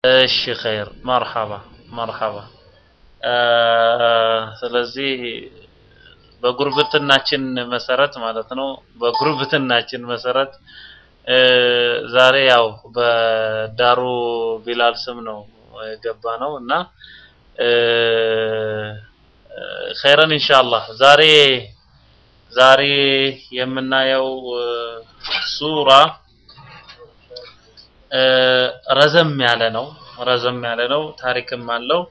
እሺ ኸይር መርሐባ መርሐባ። ስለዚህ በጉርብትናችን መሰረት ማለት ነው። በጉርብትናችን መሰረት ዛሬ ያው በዳሩ ቢላል ስም ነው የገባ ነው እና ኸይረን ኢንሻአላህ ዛሬ ዛሬ የምናየው ሱራ ረዘም ያለ ነው። ረዘም ያለ ነው። ታሪክም አለው።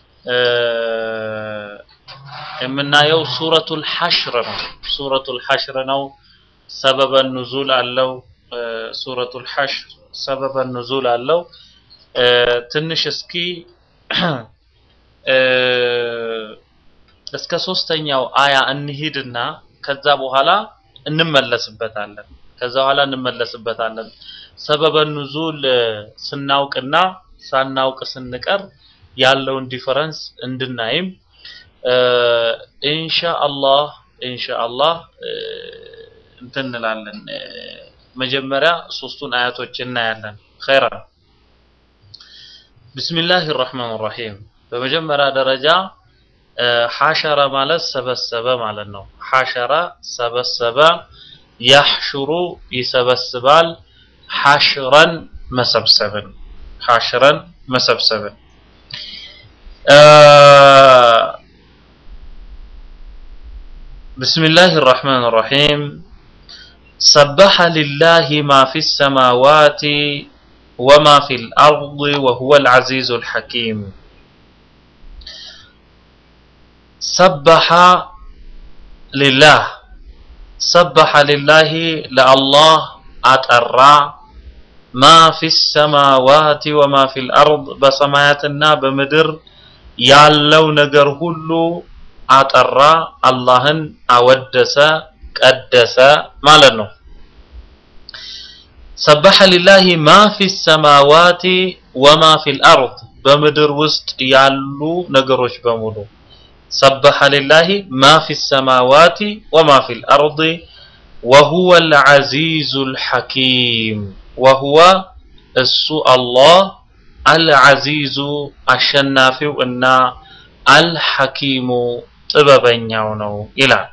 የምናየው ሱረቱል ሐሽር ነው። ሱረቱል ሐሽር ነው። ሰበበ ኑዙል አለው። ሱረቱል ሐሽር ሰበበ ኑዙል አለው። ትንሽ እስኪ እስከ ሶስተኛው አያ እንሂድና ከዛ በኋላ እንመለስበታለን። ከዛ በኋላ እንመለስበታለን። ሰበበ ኑዙል ስናውቅና ሳናውቅ ስንቀር ያለውን ዲፈረንስ እንድናይም ኢንሻአላህ ኢንሻአላህ እንትን እንላለን። መጀመሪያ ሶስቱን አያቶች እናያለን። ኸይራን ቢስሚላህ ራህማን ራሂም በመጀመሪያ ደረጃ ሐሸረ ማለት ሰበሰበ ማለት ነው። ሐሸረ ሰበሰበ፣ ያሕሹሩ ይሰበስባል፣ ሐሽረን መሰብሰብን ሐሽረን መሰብሰብን ብስሚላህ ራሕማን ራሒም ሰበሐ ሊላህ ማ ፊ ሰማዋት ወማ ፊ ልአርድ ወሁወ ልዓዚዙ ልሐኪም ሰበሐ ሊላህ ሰበሐ ሊላህ ለአላህ አጠራ ማ ፊ ሰማዋት ወማ ፊ ልአርድ በሰማያትና በምድር ያለው ነገር ሁሉ አጠራ፣ አላህን አወደሰ፣ ቀደሰ ማለት ነው። ሰበሐ ሊላሂ ማ ፊ ሰማዋት ወማ ፊ ልአርድ በምድር ውስጥ ያሉ ነገሮች በሙሉ ሰበሐ ሊላሂ ማ ፊ ሰማዋት ወማ ፊ ልአርድ ወሁወ ልዓዚዙ ልሐኪም ወሁወ እሱ አላህ አልዓዚዙ አሸናፊው እና አልሐኪሙ ጥበበኛው ነው ይላል።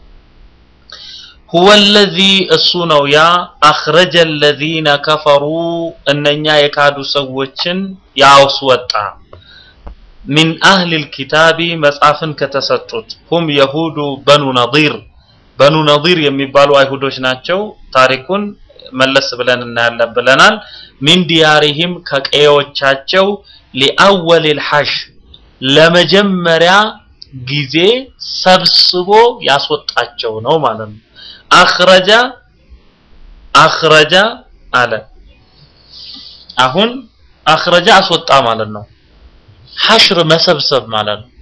ሁወ ለዚ እሱ ነው ያ አኽረጀ ለዚነ ከፈሩ እነኛ የካዱ ሰዎችን ያስወጣ ሚን አህሊል ኪታቢ መጽሐፍን ከተሰጡት ሁም የሁዱ በኑ ነዲር በኑ ነዲር የሚባሉ አይሁዶች ናቸው። ታሪኩን መለስ ብለን እናያለን ብለናል። ሚን ዲያሪሂም ከቀዮቻቸው ሊአወሊል ሐሽ ለመጀመሪያ ጊዜ ሰብስቦ ያስወጣቸው ነው ማለት ነው። አኽረጃ አኽረጃ አለ። አሁን አኽረጃ አስወጣ ማለት ነው። ሐሽር መሰብሰብ ማለት ነው።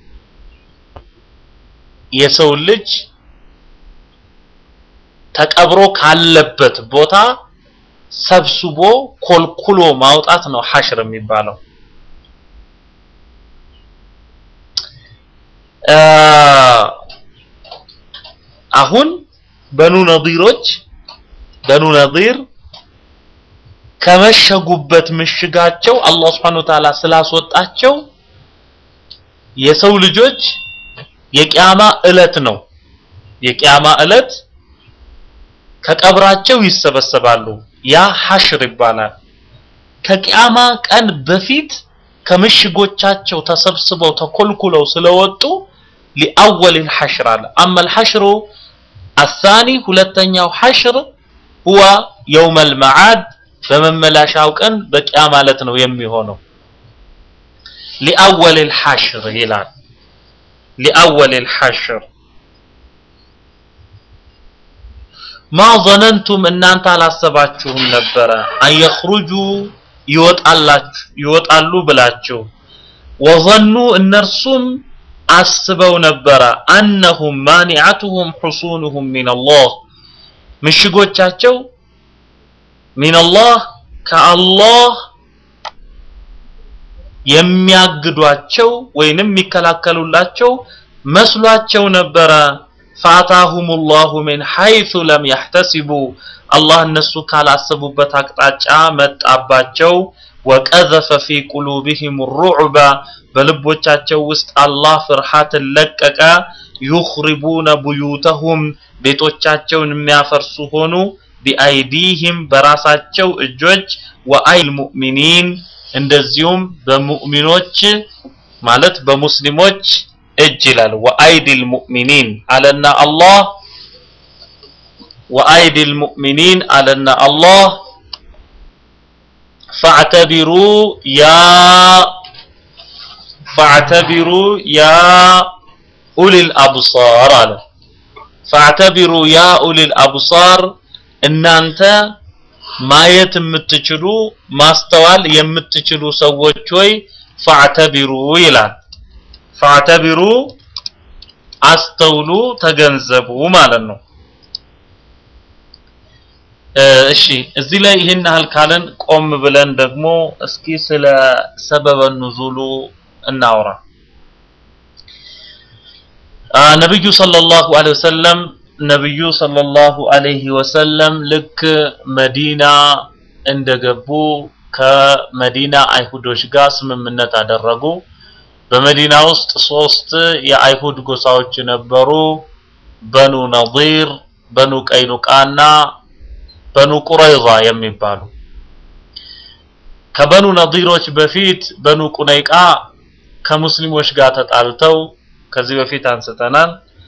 የሰው ልጅ ተቀብሮ ካለበት ቦታ ሰብስቦ ኮልኩሎ ማውጣት ነው ሐሽር የሚባለው። አሁን በኑ ነዲሮች በኑ ነዲር ከመሸጉበት ምሽጋቸው አላህ Subhanahu Wa Ta'ala ስላስወጣቸው የሰው ልጆች የቂያማ እለት ነው። የቂያማ እለት ከቀብራቸው ይሰበሰባሉ። ያ ሐሽር ይባላል። ከቂያማ ቀን በፊት ከምሽጎቻቸው ተሰብስበው ተኮልኩለው ስለወጡ ሊአወል ሐሽር አለ። አማ الحشر الثاني ሁለተኛው ሐሽር هو يوم المعاد በመመላሻው ቀን በቂያማ ዕለት ነው የሚሆነው። ሊአወል الحشر ይላል። ሊአወል الحشر ማ ظننتم እናንተ አላሰባችሁም ነበረ አንየኽሩጁ ይወጣላችሁ ይወጣሉ ብላችሁ ወظኑ እነርሱም አስበው ነበረ አነሁም ማኒዓቱሁም ሑሱኑሁም ሚነላህ ምሽጎቻቸው ሚነላህ ከአላህ የሚያግዷቸው ወይንም የሚከላከሉላቸው መስሏቸው ነበረ فأتاهم الله من حيث لم يحتسبوا አላህ እነሱ ካላሰቡበት አቅጣጫ መጣባቸው ወቀዘፈ ፊ ቁሉብህም ሩዕባ በልቦቻቸው ውስጥ አላህ ፍርሃትን ለቀቀ። ዩኽሪቡነ ቡዩተሁም ቤቶቻቸውን የሚያፈርሱ ሆኑ። ቢአይዲህም በራሳቸው እጆች ወአይል ሙእሚኒን እንደዚሁም በሙእሚኖች ማለት በሙስሊሞች እጅ ይላል። ወአይዲል ሙእሚኒን አለና አላህ ወአይዲል ሙእሚኒን አለና አላህ ፈዕተቢሩ ያ ፈዕተቢሩ ያ ኡሊል አብሳር አለ። ፈዕተቢሩ ያ ኡሊል አብሳር እናንተ ማየት የምትችሉ ማስተዋል የምትችሉ ሰዎች ሆይ ፈዕተቢሩ ይላል። ፈዕተቢሩ አስተውሉ፣ ተገንዘቡ ማለት ነው። እሺ እዚህ ላይ ይህን ያህል ካለን ቆም ብለን ደግሞ እስኪ ስለ ሰበበ ኑዙሉ እናውራ። ነብዩ ሰለላሁ ዐለይሂ ወሰለም ነብዩ ሰለላሁ ዐለይሂ ወሰለም ልክ መዲና እንደገቡ ከመዲና አይሁዶች ጋር ስምምነት አደረጉ። በመዲና ውስጥ ሶስት የአይሁድ ጎሳዎች ነበሩ። በኑ ነዲር፣ በኑ ቀይኑቃና በኑ ቁረይዛ የሚባሉ ከበኑ ነዲሮች በፊት በኑ ቁነይቃ ከሙስሊሞች ጋር ተጣልተው ከዚህ በፊት አንስተናል።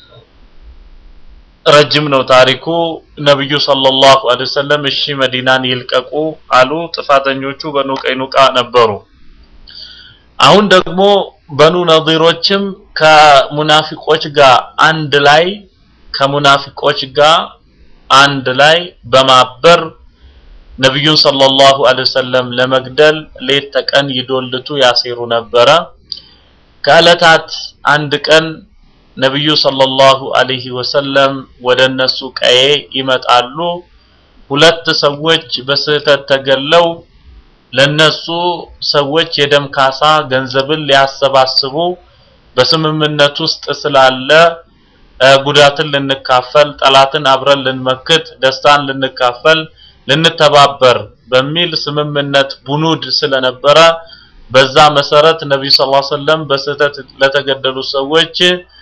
ረጅም ነው ታሪኩ። ነብዩ ሰለላሁ ዐለይሂ ወሰለም እሺ መዲናን ይልቀቁ አሉ። ጥፋተኞቹ በኑ ቀይኑቃ ነበሩ። አሁን ደግሞ በኑ ነዲሮችም ከሙናፊቆች ጋር አንድ ላይ ከሙናፊቆች ጋር አንድ ላይ በማበር ነብዩን ሰለላሁ ዐለይሂ ወሰለም ለመግደል ሌት ተቀን ይዶልቱ ያሴሩ ነበረ። ከዕለታት አንድ ቀን ነብዩ ሰለላሁ ዐለይሂ ወሰለም ወደ እነሱ ቀዬ ይመጣሉ። ሁለት ሰዎች በስህተት ተገለው ለነሱ ሰዎች የደም ካሳ ገንዘብን ሊያሰባስቡ በስምምነት ውስጥ ስላለ ጉዳትን ልንካፈል፣ ጠላትን አብረን ልንመክት፣ ደስታን ልንካፈል፣ ልንተባበር በሚል ስምምነት ቡኑድ ስለነበረ በዛ መሰረት ነብዩ ሰለላሁ ዐለይሂ ወሰለም በስህተት ለተገደሉ ሰዎች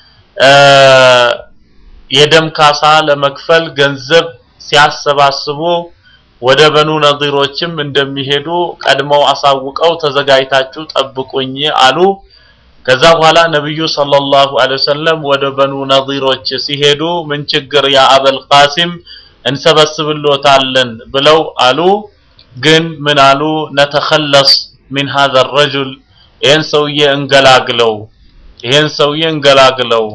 የደም ካሳ ለመክፈል ገንዘብ ሲያሰባስቡ ወደ በኑ ነዲሮችም እንደሚሄዱ ቀድመው አሳውቀው ተዘጋጅታችሁ ጠብቁኝ አሉ። ከዛ በኋላ ነብዩ ሰለላሁ ዐለይሂ ወሰለም ወደ በኑ ነዲሮች ሲሄዱ ምን ችግር ያ አበል ቃሲም እንሰበስብሎታለን ብለው አሉ። ግን ምን አሉ? ነተኸለስ ሚን ሀዘ ረጁል ይህን ሰውዬ እንገላግለው፣ ይህን ሰውዬ እንገላግለው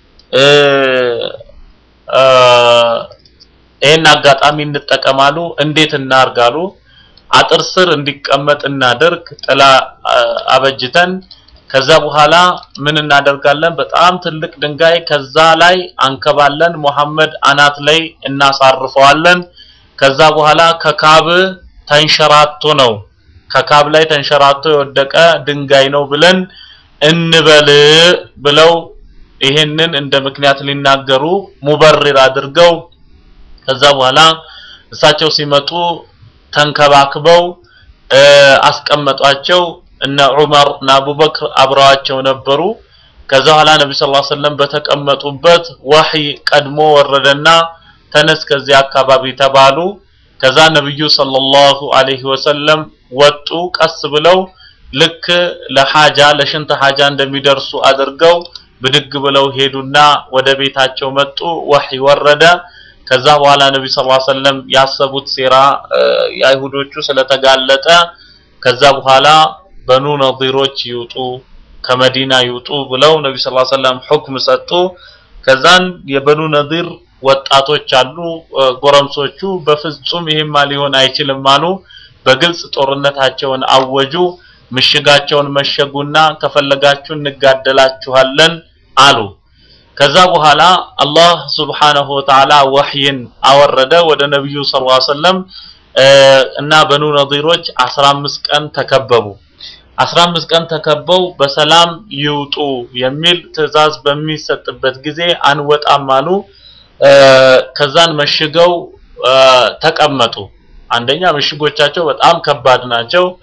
ይህን አጋጣሚ እንጠቀማሉ። እንዴት እናርጋሉ? አጥር ስር እንዲቀመጥ እናደርግ፣ ጥላ አበጅተን ከዛ በኋላ ምን እናደርጋለን? በጣም ትልቅ ድንጋይ ከዛ ላይ አንከባለን፣ መሐመድ አናት ላይ እናሳርፈዋለን። ከዛ በኋላ ከካብ ተንሸራቶ ነው ከካብ ላይ ተንሸራቶ የወደቀ ድንጋይ ነው ብለን እንበል ብለው ይሄንን እንደ ምክንያት ሊናገሩ ሙበሪር አድርገው ከዛ በኋላ እሳቸው ሲመጡ ተንከባክበው አስቀመጧቸው። እነ ዑመር እና አቡበክር አብረዋቸው ነበሩ። ከዛ በኋላ ነብዩ ሰለላሁ ዐለይሂ ወሰለም በተቀመጡበት ወህይ ቀድሞ ወረደና ተነስ ከዚህ አካባቢ ተባሉ። ከዛ ነብዩ ሰለላሁ ዐለይሂ ወሰለም ወጡ። ቀስ ብለው ልክ ለሐጃ ለሽንት ሐጃ እንደሚደርሱ አድርገው ብድግ ብለው ሄዱና ወደ ቤታቸው መጡ። ወህይ ወረደ። ከዛ በኋላ ነብዩ ሰለላሁ ዐለይሂ ወሰለም ያሰቡት ሴራ የአይሁዶቹ ስለተጋለጠ ከዛ በኋላ በኑ ነዲሮች ይውጡ ከመዲና ይውጡ ብለው ነብዩ ሰለላሁ ዐለይሂ ወሰለም ሁክም ሰጡ። ከዛን የበኑ ነዲር ወጣቶች አሉ ጎረምሶቹ በፍጹም ይሄማ ሊሆን አይችልም አሉ። በግልጽ ጦርነታቸውን አወጁ። ምሽጋቸውን መሸጉና ከፈለጋችሁ እንጋደላችኋለን አሉ። ከዛ በኋላ አላህ ሱብሓነሁ ወተዓላ ወህይን አወረደ ወደ ነብዩ ሰለላሁ ዐለይሂ ወሰለም እና በኑ ነዲሮች 15 ቀን ተከበቡ። 15 ቀን ተከበው በሰላም ይውጡ የሚል ትዕዛዝ በሚሰጥበት ጊዜ አንወጣም አሉ። ከዛን መሽገው ተቀመጡ። አንደኛ ምሽጎቻቸው በጣም ከባድ ናቸው።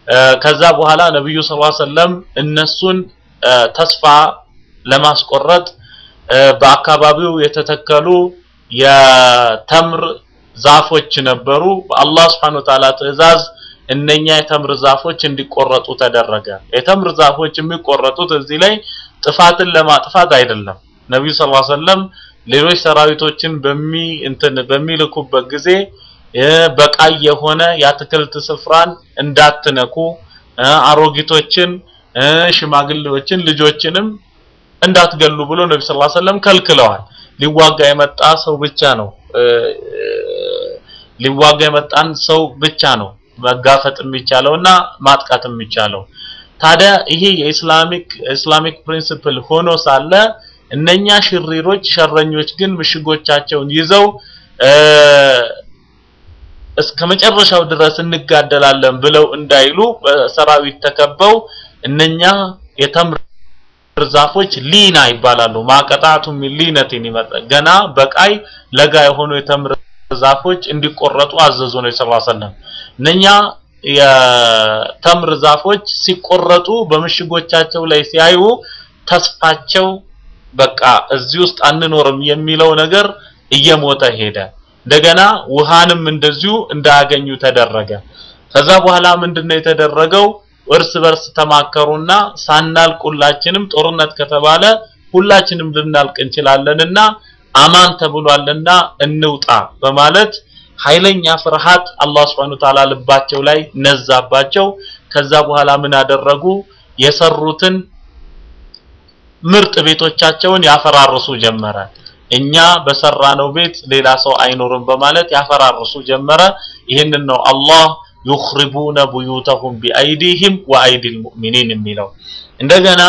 ከዛ በኋላ ነብዩ ሰለላሁ ዐለይሂ ወሰለም እነሱን ተስፋ ለማስቆረጥ በአካባቢው የተተከሉ የተምር ዛፎች ነበሩ። በአላህ Subhanahu Wa Ta'ala ትዕዛዝ እነኛ የተምር ዛፎች እንዲቆረጡ ተደረገ። የተምር ዛፎች የሚቆረጡት እዚህ ላይ ጥፋትን ለማጥፋት አይደለም። ነብዩ ሰለላሁ ዐለይሂ ወሰለም ሌሎች ሰራዊቶችን በሚ እንትን በሚልኩበት ጊዜ በቃይ የሆነ የአትክልት ስፍራን እንዳትነኩ፣ አሮጊቶችን፣ ሽማግሌዎችን፣ ልጆችንም እንዳትገሉ ብሎ ነብዩ ሰለላሁ ዐለይሂ ወሰለም ከልክለዋል። ሊዋጋ የመጣ ሰው ብቻ ነው ሊዋጋ የመጣን ሰው ብቻ ነው መጋፈጥ የሚቻለውና ማጥቃት የሚቻለው። ታዲያ ይሄ የኢስላሚክ ኢስላሚክ ፕሪንሲፕል ሆኖ ሳለ እነኛ ሽሪሮች ሸረኞች ግን ምሽጎቻቸውን ይዘው እስከ መጨረሻው ድረስ እንጋደላለን ብለው እንዳይሉ በሰራዊት ተከበው እነኛ የተምር ዛፎች ሊና ይባላሉ። ማቀጣቱ ሚን ሊነቲን ይመጣ ገና በቃይ ለጋ የሆኑ የተምር ዛፎች እንዲቆረጡ አዘዙ ነው ሰለላሁ ዐለይሂ ወሰለም። እነኛ የተምር ዛፎች ሲቆረጡ በምሽጎቻቸው ላይ ሲያዩ ተስፋቸው በቃ እዚህ ውስጥ አንኖርም የሚለው ነገር እየሞተ ሄደ። እንደገና ውሃንም እንደዚሁ እንዳያገኙ ተደረገ። ከዛ በኋላ ምንድነው የተደረገው? እርስ በርስ ተማከሩና ሳናልቅ ሁላችንም ጦርነት ከተባለ ሁላችንም ልናልቅ እንችላለንና አማን ተብሏልና እንውጣ በማለት ኃይለኛ ፍርሃት አላህ Subhanahu Wa Ta'ala ልባቸው ላይ ነዛባቸው። ከዛ በኋላ ምን አደረጉ? የሰሩትን ምርጥ ቤቶቻቸውን ያፈራርሱ ጀመረ። እኛ በሰራነው ቤት ሌላ ሰው አይኖርም በማለት ያፈራርሱ ጀመረ። ይህንን ነው አላህ ዩኽሪቡነ ቡዩተሁም ቢአይዲሂም ወአይዲል ሙእሚኒን የሚለው። እንደገና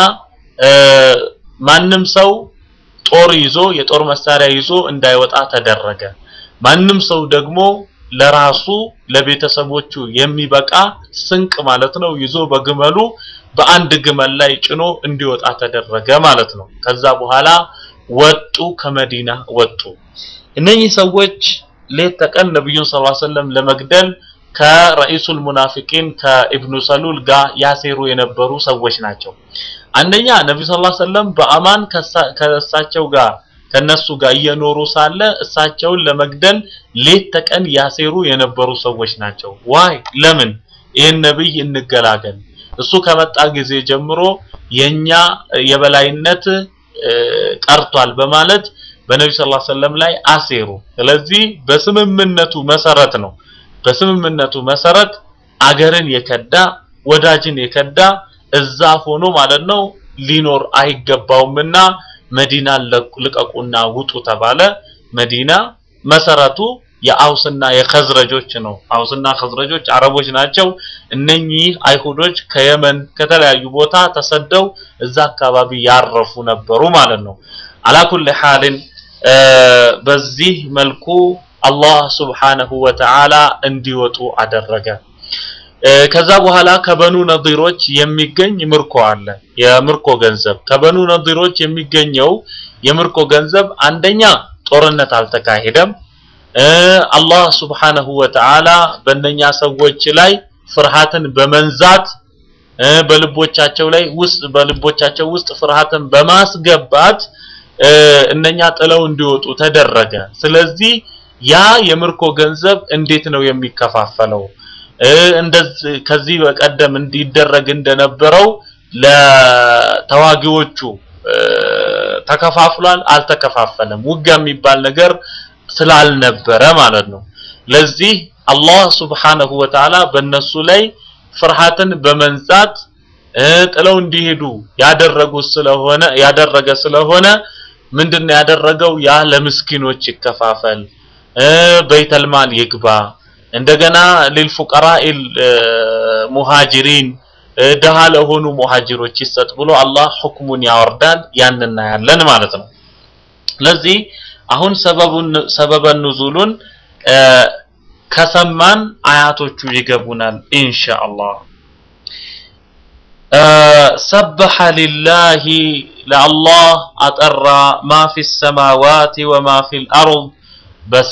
ማንም ሰው ጦር ይዞ የጦር መሳሪያ ይዞ እንዳይወጣ ተደረገ። ማንም ሰው ደግሞ ለራሱ ለቤተሰቦቹ የሚበቃ ስንቅ ማለት ነው ይዞ በግመሉ በአንድ ግመል ላይ ጭኖ እንዲወጣ ተደረገ ማለት ነው። ከዛ በኋላ ወጡ፣ ከመዲና ወጡ። እነኚህ ሰዎች ሌት ተቀን ነብዩን ሰለላሁ ዐለይሂ ወሰለም ለመግደል ከረኢሱል ሙናፊቂን ከኢብኑ ሰሉል ጋር ያሴሩ የነበሩ ሰዎች ናቸው። አንደኛ ነብዩ ሰለላሁ ዐለይሂ ወሰለም በአማን ከእሳቸው ጋር ከነሱ ጋር እየኖሩ ሳለ እሳቸውን ለመግደል ሌት ተቀን ያሴሩ የነበሩ ሰዎች ናቸው። ዋይ ለምን ይህን ነብይ እንገላገል፣ እሱ ከመጣ ጊዜ ጀምሮ የኛ የበላይነት ቀርቷል በማለት በነብዩ ሰለላሁ ዐለይሂ ወሰለም ላይ አሴሩ። ስለዚህ በስምምነቱ መሰረት ነው በስምምነቱ መሰረት አገርን የከዳ ወዳጅን የከዳ እዛ ሆኖ ማለት ነው ሊኖር አይገባውምና መዲና ልቀቁና ውጡ ተባለ። መዲና መሰረቱ የአውስና የኸዝረጆች ነው። አውስና ኸዝረጆች አረቦች ናቸው። እነኚህ አይሁዶች ከየመን ከተለያዩ ቦታ ተሰደው እዛ አካባቢ ያረፉ ነበሩ ማለት ነው። አላኩል ሐልን በዚህ መልኩ አላህ ሱብሓነሁ ወተዓላ እንዲወጡ አደረገ። ከዛ በኋላ ከበኑ ነዲሮች የሚገኝ ምርኮ አለ። የምርኮ ገንዘብ ከበኑ ነዲሮች የሚገኘው የምርኮ ገንዘብ አንደኛ ጦርነት አልተካሄደም። አላህ ሱብሓነሁ ወተዓላ በእነኛ ሰዎች ላይ ፍርሃትን በመንዛት በልቦቻቸው ላይ ውስጥ በልቦቻቸው ውስጥ ፍርሃትን በማስገባት እነኛ ጥለው እንዲወጡ ተደረገ። ስለዚህ ያ የምርኮ ገንዘብ እንዴት ነው የሚከፋፈለው? እንደዚህ ከዚህ በቀደም እንዲደረግ እንደነበረው ለተዋጊዎቹ ተከፋፍሏል? አልተከፋፈለም። ውጊያ የሚባል ነገር ስላልነበረ ማለት ነው። ለዚህ አላህ ሱብሓነሁ ወተዓላ በእነሱ ላይ ፍርሃትን በመንዛት ጥለው እንዲሄዱ ያደረጉት ስለሆነ ያደረገ ስለሆነ ምንድነው ያደረገው? ያ ለምስኪኖች ይከፋፈል፣ በይተልማል ይግባ፣ እንደገና ሊልፉቀራኢል ሙሃጅሪን ደሃ ለሆኑ ሙሃጅሮች ይሰጥ ብሎ አላህ ሁክሙን ያወርዳል። ያንና ያለን ማለት ነው። ስለዚህ አሁን ሰበቡን ሰበበ ኑዙሉን ከሰማን አያቶቹ ይገቡናል ኢንሻአላህ። ሰበሐ ሊላሂ ለአላህ አጠራ ማ ፊ ሰማዋት ወማ ፊል አርድ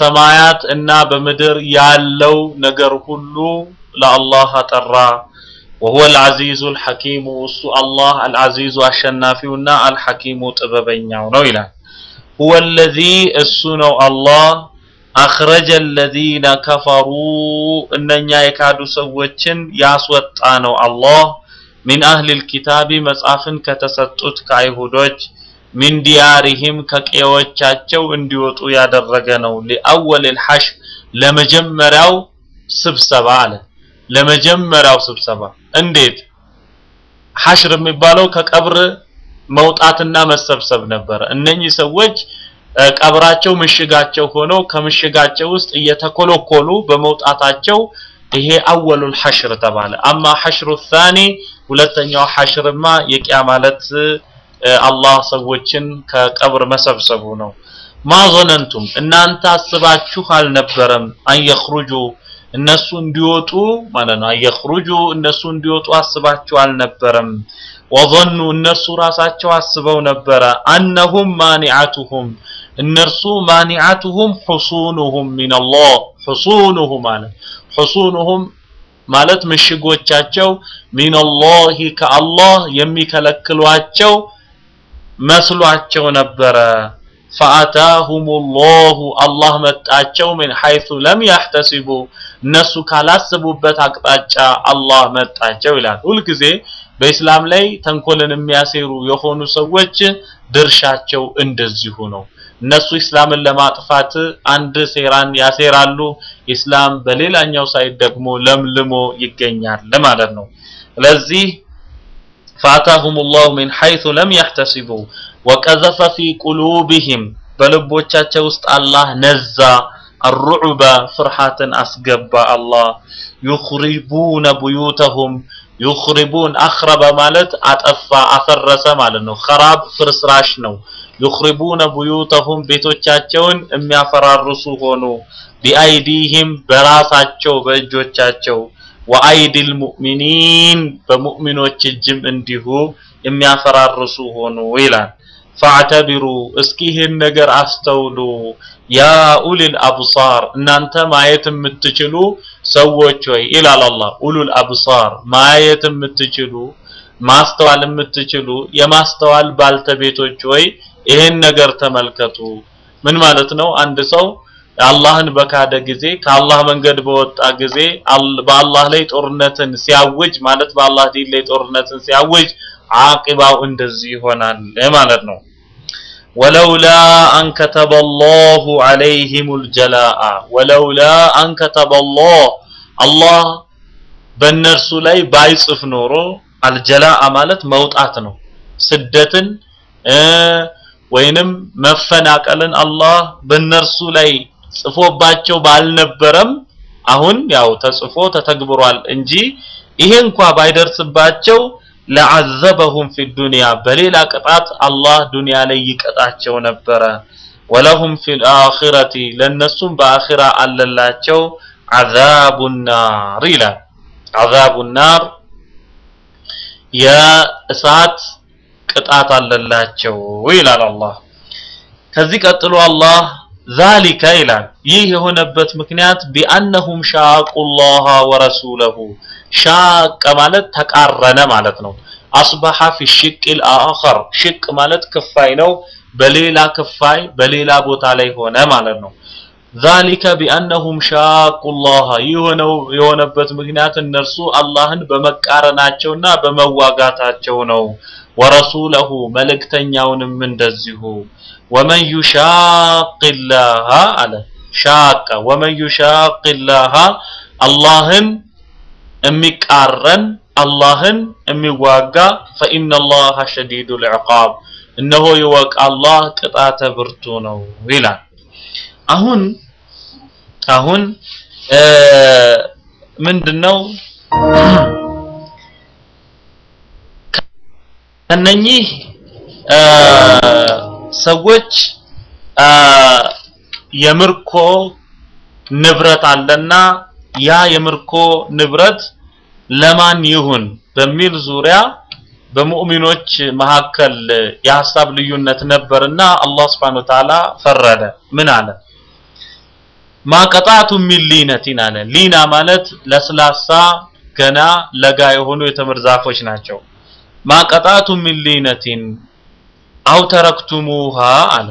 በሰማያት እና በምድር ያለው ነገር ሁሉ ለአላህ አጠራ። وهو العزيز الحكيم እሱ አላህ አልዓዚዙ አሸናፊውና አልሐኪሙ ጥበበኛው ነው ይላል هو الذي እሱ ነው አላህ አኽረጀ الذين كفروا እነኛ የካዱ ሰዎችን ያስወጣ ነው አላህ ሚን አህሊል ኪታቢ መጽሐፍን ከተሰጡት ከአይሁዶች ሚን ዲያሪሂም ከቀዮቻቸው እንዲወጡ ያደረገ ነው ሊአወል الحشر ለመጀመሪያው ስብሰባ አለ ለመጀመሪያው ስብሰባ እንዴት ሐሽር የሚባለው ከቀብር መውጣትና መሰብሰብ ነበረ እነኚህ ሰዎች ቀብራቸው ምሽጋቸው ሆኖ ከምሽጋቸው ውስጥ እየተኮለኮሉ በመውጣታቸው ይሄ አወሉል ሐሽር ተባለ አማ ሐሽሩ ታኒ ሁለተኛው ሐሽርማ የቂያ ማለት አላህ ሰዎችን ከቀብር መሰብሰቡ ነው ማ ظننتم እናንተ አስባችሁ አልነበረም አንየኽሩጁ እነሱ እንዲወጡ ማለት ነው አየኽሩጁ እነሱ እንዲወጡ አስባችሁ አልነበረም ወظኑ እነሱ ራሳቸው አስበው ነበረ አነሁም ማኒዓቱሁም እነርሱ ማኒዓቱሁም ሁሱኑሁም ሚነላህ ሁሱኑሁም ማለት ሁሱኑሁም ማለት ምሽጎቻቸው ሚነላሂ ከአላህ የሚከለክሏቸው መስሏቸው ነበረ ፈአታሁም ላሁ አላህ መጣቸው ምን ሐይቱ ለም ያሕተሲቡ እነሱ ካላስቡበት አቅጣጫ አላህ መጣቸው ይላል ሁልጊዜ በኢስላም ላይ ተንኮልን የሚያሴሩ የሆኑ ሰዎች ድርሻቸው እንደዚሁ ነው እነሱ ኢስላምን ለማጥፋት አንድ ሴራን ያሴራሉ ኢስላም በሌላኛው ሳይድ ደግሞ ለምልሞ ይገኛል ማለት ነው ስለዚህ فاتاهم الله من حيث لم يحتسبوا وقذف في قلوبهم በልቦቻቸው ውስጥ አላህ ነዛ الرعب ፍርሃትን አስገባ አላህ يخربون بيوتهم يخربون አخرب ማለት አጠፋ አፈረሰ ማለት ነው خراب ፍርስራሽ ነው يخربون بيوتهم ቤቶቻቸውን የሚያፈራርሱ ሆኑ ቢአይዲህም በራሳቸው በእጆቻቸው ወአይዲል ሙእሚኒን በሙእሚኖች እጅም እንዲሁ የሚያፈራርሱ ሆኑ ይላል ፈአተቢሩ እስኪ ይህን ነገር አስተውሉ ያ ኡሊል አብሳር እናንተ ማየት የምትችሉ ሰዎች ሆይ ይላል አላህ ኡሉል አብሳር ማየት የምትችሉ ማስተዋል የምትችሉ የማስተዋል ባልተቤቶች ሆይ ይህን ነገር ተመልከቱ ምን ማለት ነው አንድ ሰው አላህን በካደ ጊዜ ከአላህ መንገድ በወጣ ጊዜ በአላህ ላይ ጦርነትን ሲያውጅ ማለት በአላህ ዲን ላይ ጦርነትን ሲያውጅ አቂባው እንደዚህ ይሆናል ማለት ነው ወለውላ አን ከተበ አላሁ ዐለይሂም ልጀላአ ወለውላ አን ከተበ አላህ አላህ በእነርሱ ላይ ባይጽፍ ኖሮ አልጀላአ ማለት መውጣት ነው ስደትን ወይንም መፈናቀልን አላህ በእነርሱ ላይ ጽፎባቸው ባልነበረም አሁን ያው ተጽፎ ተተግብሯል እንጂ ይሄ እንኳ ባይደርስባቸው ለዓዘበሁም ፊ ዱንያ በሌላ ቅጣት አላህ ዱንያ ላይ ይቀጣቸው ነበረ ወለሁም ፊ ልአኺረቲ ለእነሱም በአኺራ አለላቸው ዓዛቡ ናር ይላል ዓዛቡ ናር የእሳት ቅጣት አለላቸው ይላል አላህ ከዚህ ቀጥሎ አላህ ዛሊከ ይላል ይህ የሆነበት ምክንያት ቢአነሁም ሻቁ ላህ ወረሱለሁ ሻቀ ማለት ተቃረነ ማለት ነው አስበሐ ፊ ሽቅ ልአኸር ሽቅ ማለት ክፋይ ነው በሌላ ክፋይ በሌላ ቦታ ላይ ሆነ ማለት ነው ዛሊከ ቢአነሁም ሻቁ ላህ የሆነው የሆነበት ምክንያት እነርሱ አላህን በመቃረናቸውና በመዋጋታቸው ነው ወረሱለሁ መልእክተኛውንም እንደዚሁ ወመን ዩሻቅ ላህ አለ ሻቀ ወመን ዩሻቅ ላህ አላህን የሚቃረን አላህን የሚዋጋ ፈኢነ ላህ ሸዲዱ ልዕቃብ እነሆ ይወቅ አላህ ቅጣተ ብርቱ ነው ይላል አሁን አሁን ምንድነው ከነኚህ ሰዎች የምርኮ ንብረት አለና ያ የምርኮ ንብረት ለማን ይሁን በሚል ዙሪያ በሙእሚኖች መካከል የሀሳብ ልዩነት ነበርና አላህ Subhanahu Ta'ala ፈረደ ምን አለ ማቀጣቱ ሚን ሊነቲን አለ ሊና ማለት ለስላሳ ገና ለጋ የሆኑ የተምር ዛፎች ናቸው። ማቀጣቱ ሚን ሊነቲን አው ተረክቱሙሃ አለ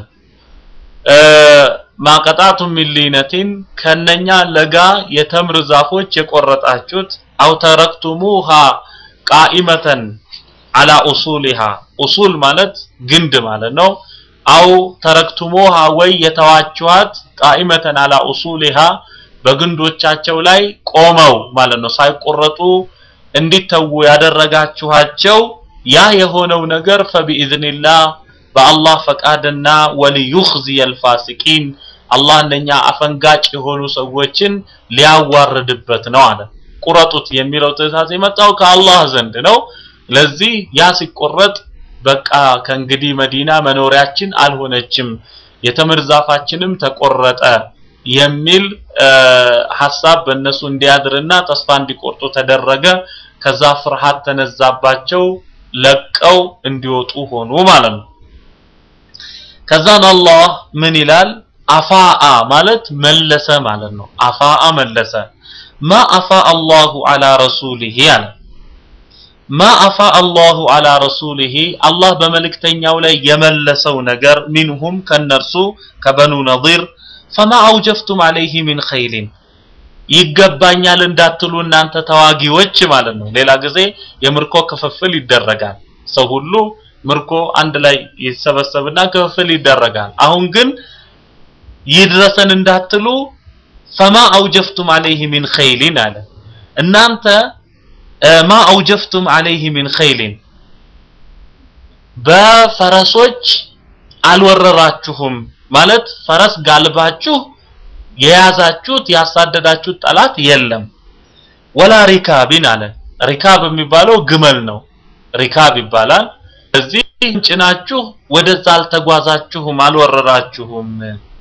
ማቀጣቱ ሚን ሊነቲን ከነኛ ለጋ የተምር ዛፎች የቆረጣችሁት አው ተረክቱሙሃ ቃኢመተን አላ ኡሱሊሃ ኡሱል ማለት ግንድ ማለት ነው። አው ተረክቱሙሃ ወይ የተዋችኋት ቃኢመተን አላ ኡሱሊሃ በግንዶቻቸው ላይ ቆመው ማለት ነው ሳይቆረጡ እንዲተዉ ያደረጋችኋቸው ያ የሆነው ነገር ፈቢኢዝኒላህ በአላህ ፈቃድና ወሊዩኽዚየል ፋሲቂን አላህ እነኛ አፈንጋጭ የሆኑ ሰዎችን ሊያዋርድበት ነው አለ። ቁረጡት የሚለው ትእዛዝ የመጣው ከአላህ ዘንድ ነው። ለዚህ ያ ሲቆረጥ በቃ ከእንግዲህ መዲና መኖሪያችን አልሆነችም፣ የተምር ዛፋችንም ተቆረጠ የሚል ሐሳብ በእነሱ እንዲያድርና ተስፋ እንዲቆርጡ ተደረገ። ከዛ ፍርሃት ተነዛባቸው፣ ለቀው እንዲወጡ ሆኑ ማለት ነው። ከዛን አላህ ምን ይላል? አፋአ ማለት መለሰ ማለት ነው። አፋአ መለሰ። ማ አፋ አላሁ አላ ረሱሊሂ አለ ማ አፋ አላሁ አላ ረሱሊሂ አላህ በመልእክተኛው ላይ የመለሰው ነገር ሚንሁም ከነርሱ ከበኑ ነዚር ፈማ አውጀፍቱም አለይህ ሚን ኸይሊን ይገባኛል እንዳትሉ እናንተ ተዋጊዎች ማለት ነው። ሌላ ጊዜ የምርኮ ክፍፍል ይደረጋል። ሰው ሁሉ ምርኮ አንድ ላይ ይሰበሰብና ክፍፍል ይደረጋል። አሁን ግን ይድረሰን እንዳትሉ ፈማ አውጀፍቱም አለይህ ሚን ኸይሊን አለ እናንተ ማ አውጀፍቱም አለይህ ሚን ኸይሊን በፈረሶች አልወረራችሁም ማለት ፈረስ ጋልባችሁ የያዛችሁት ያሳደዳችሁት ጠላት የለም። ወላ ሪካቢን አለ ሪካብ የሚባለው ግመል ነው። ሪካብ ይባላል። እዚህ ጭናችሁ ወደዛ አልተጓዛችሁም፣ አልወረራችሁም።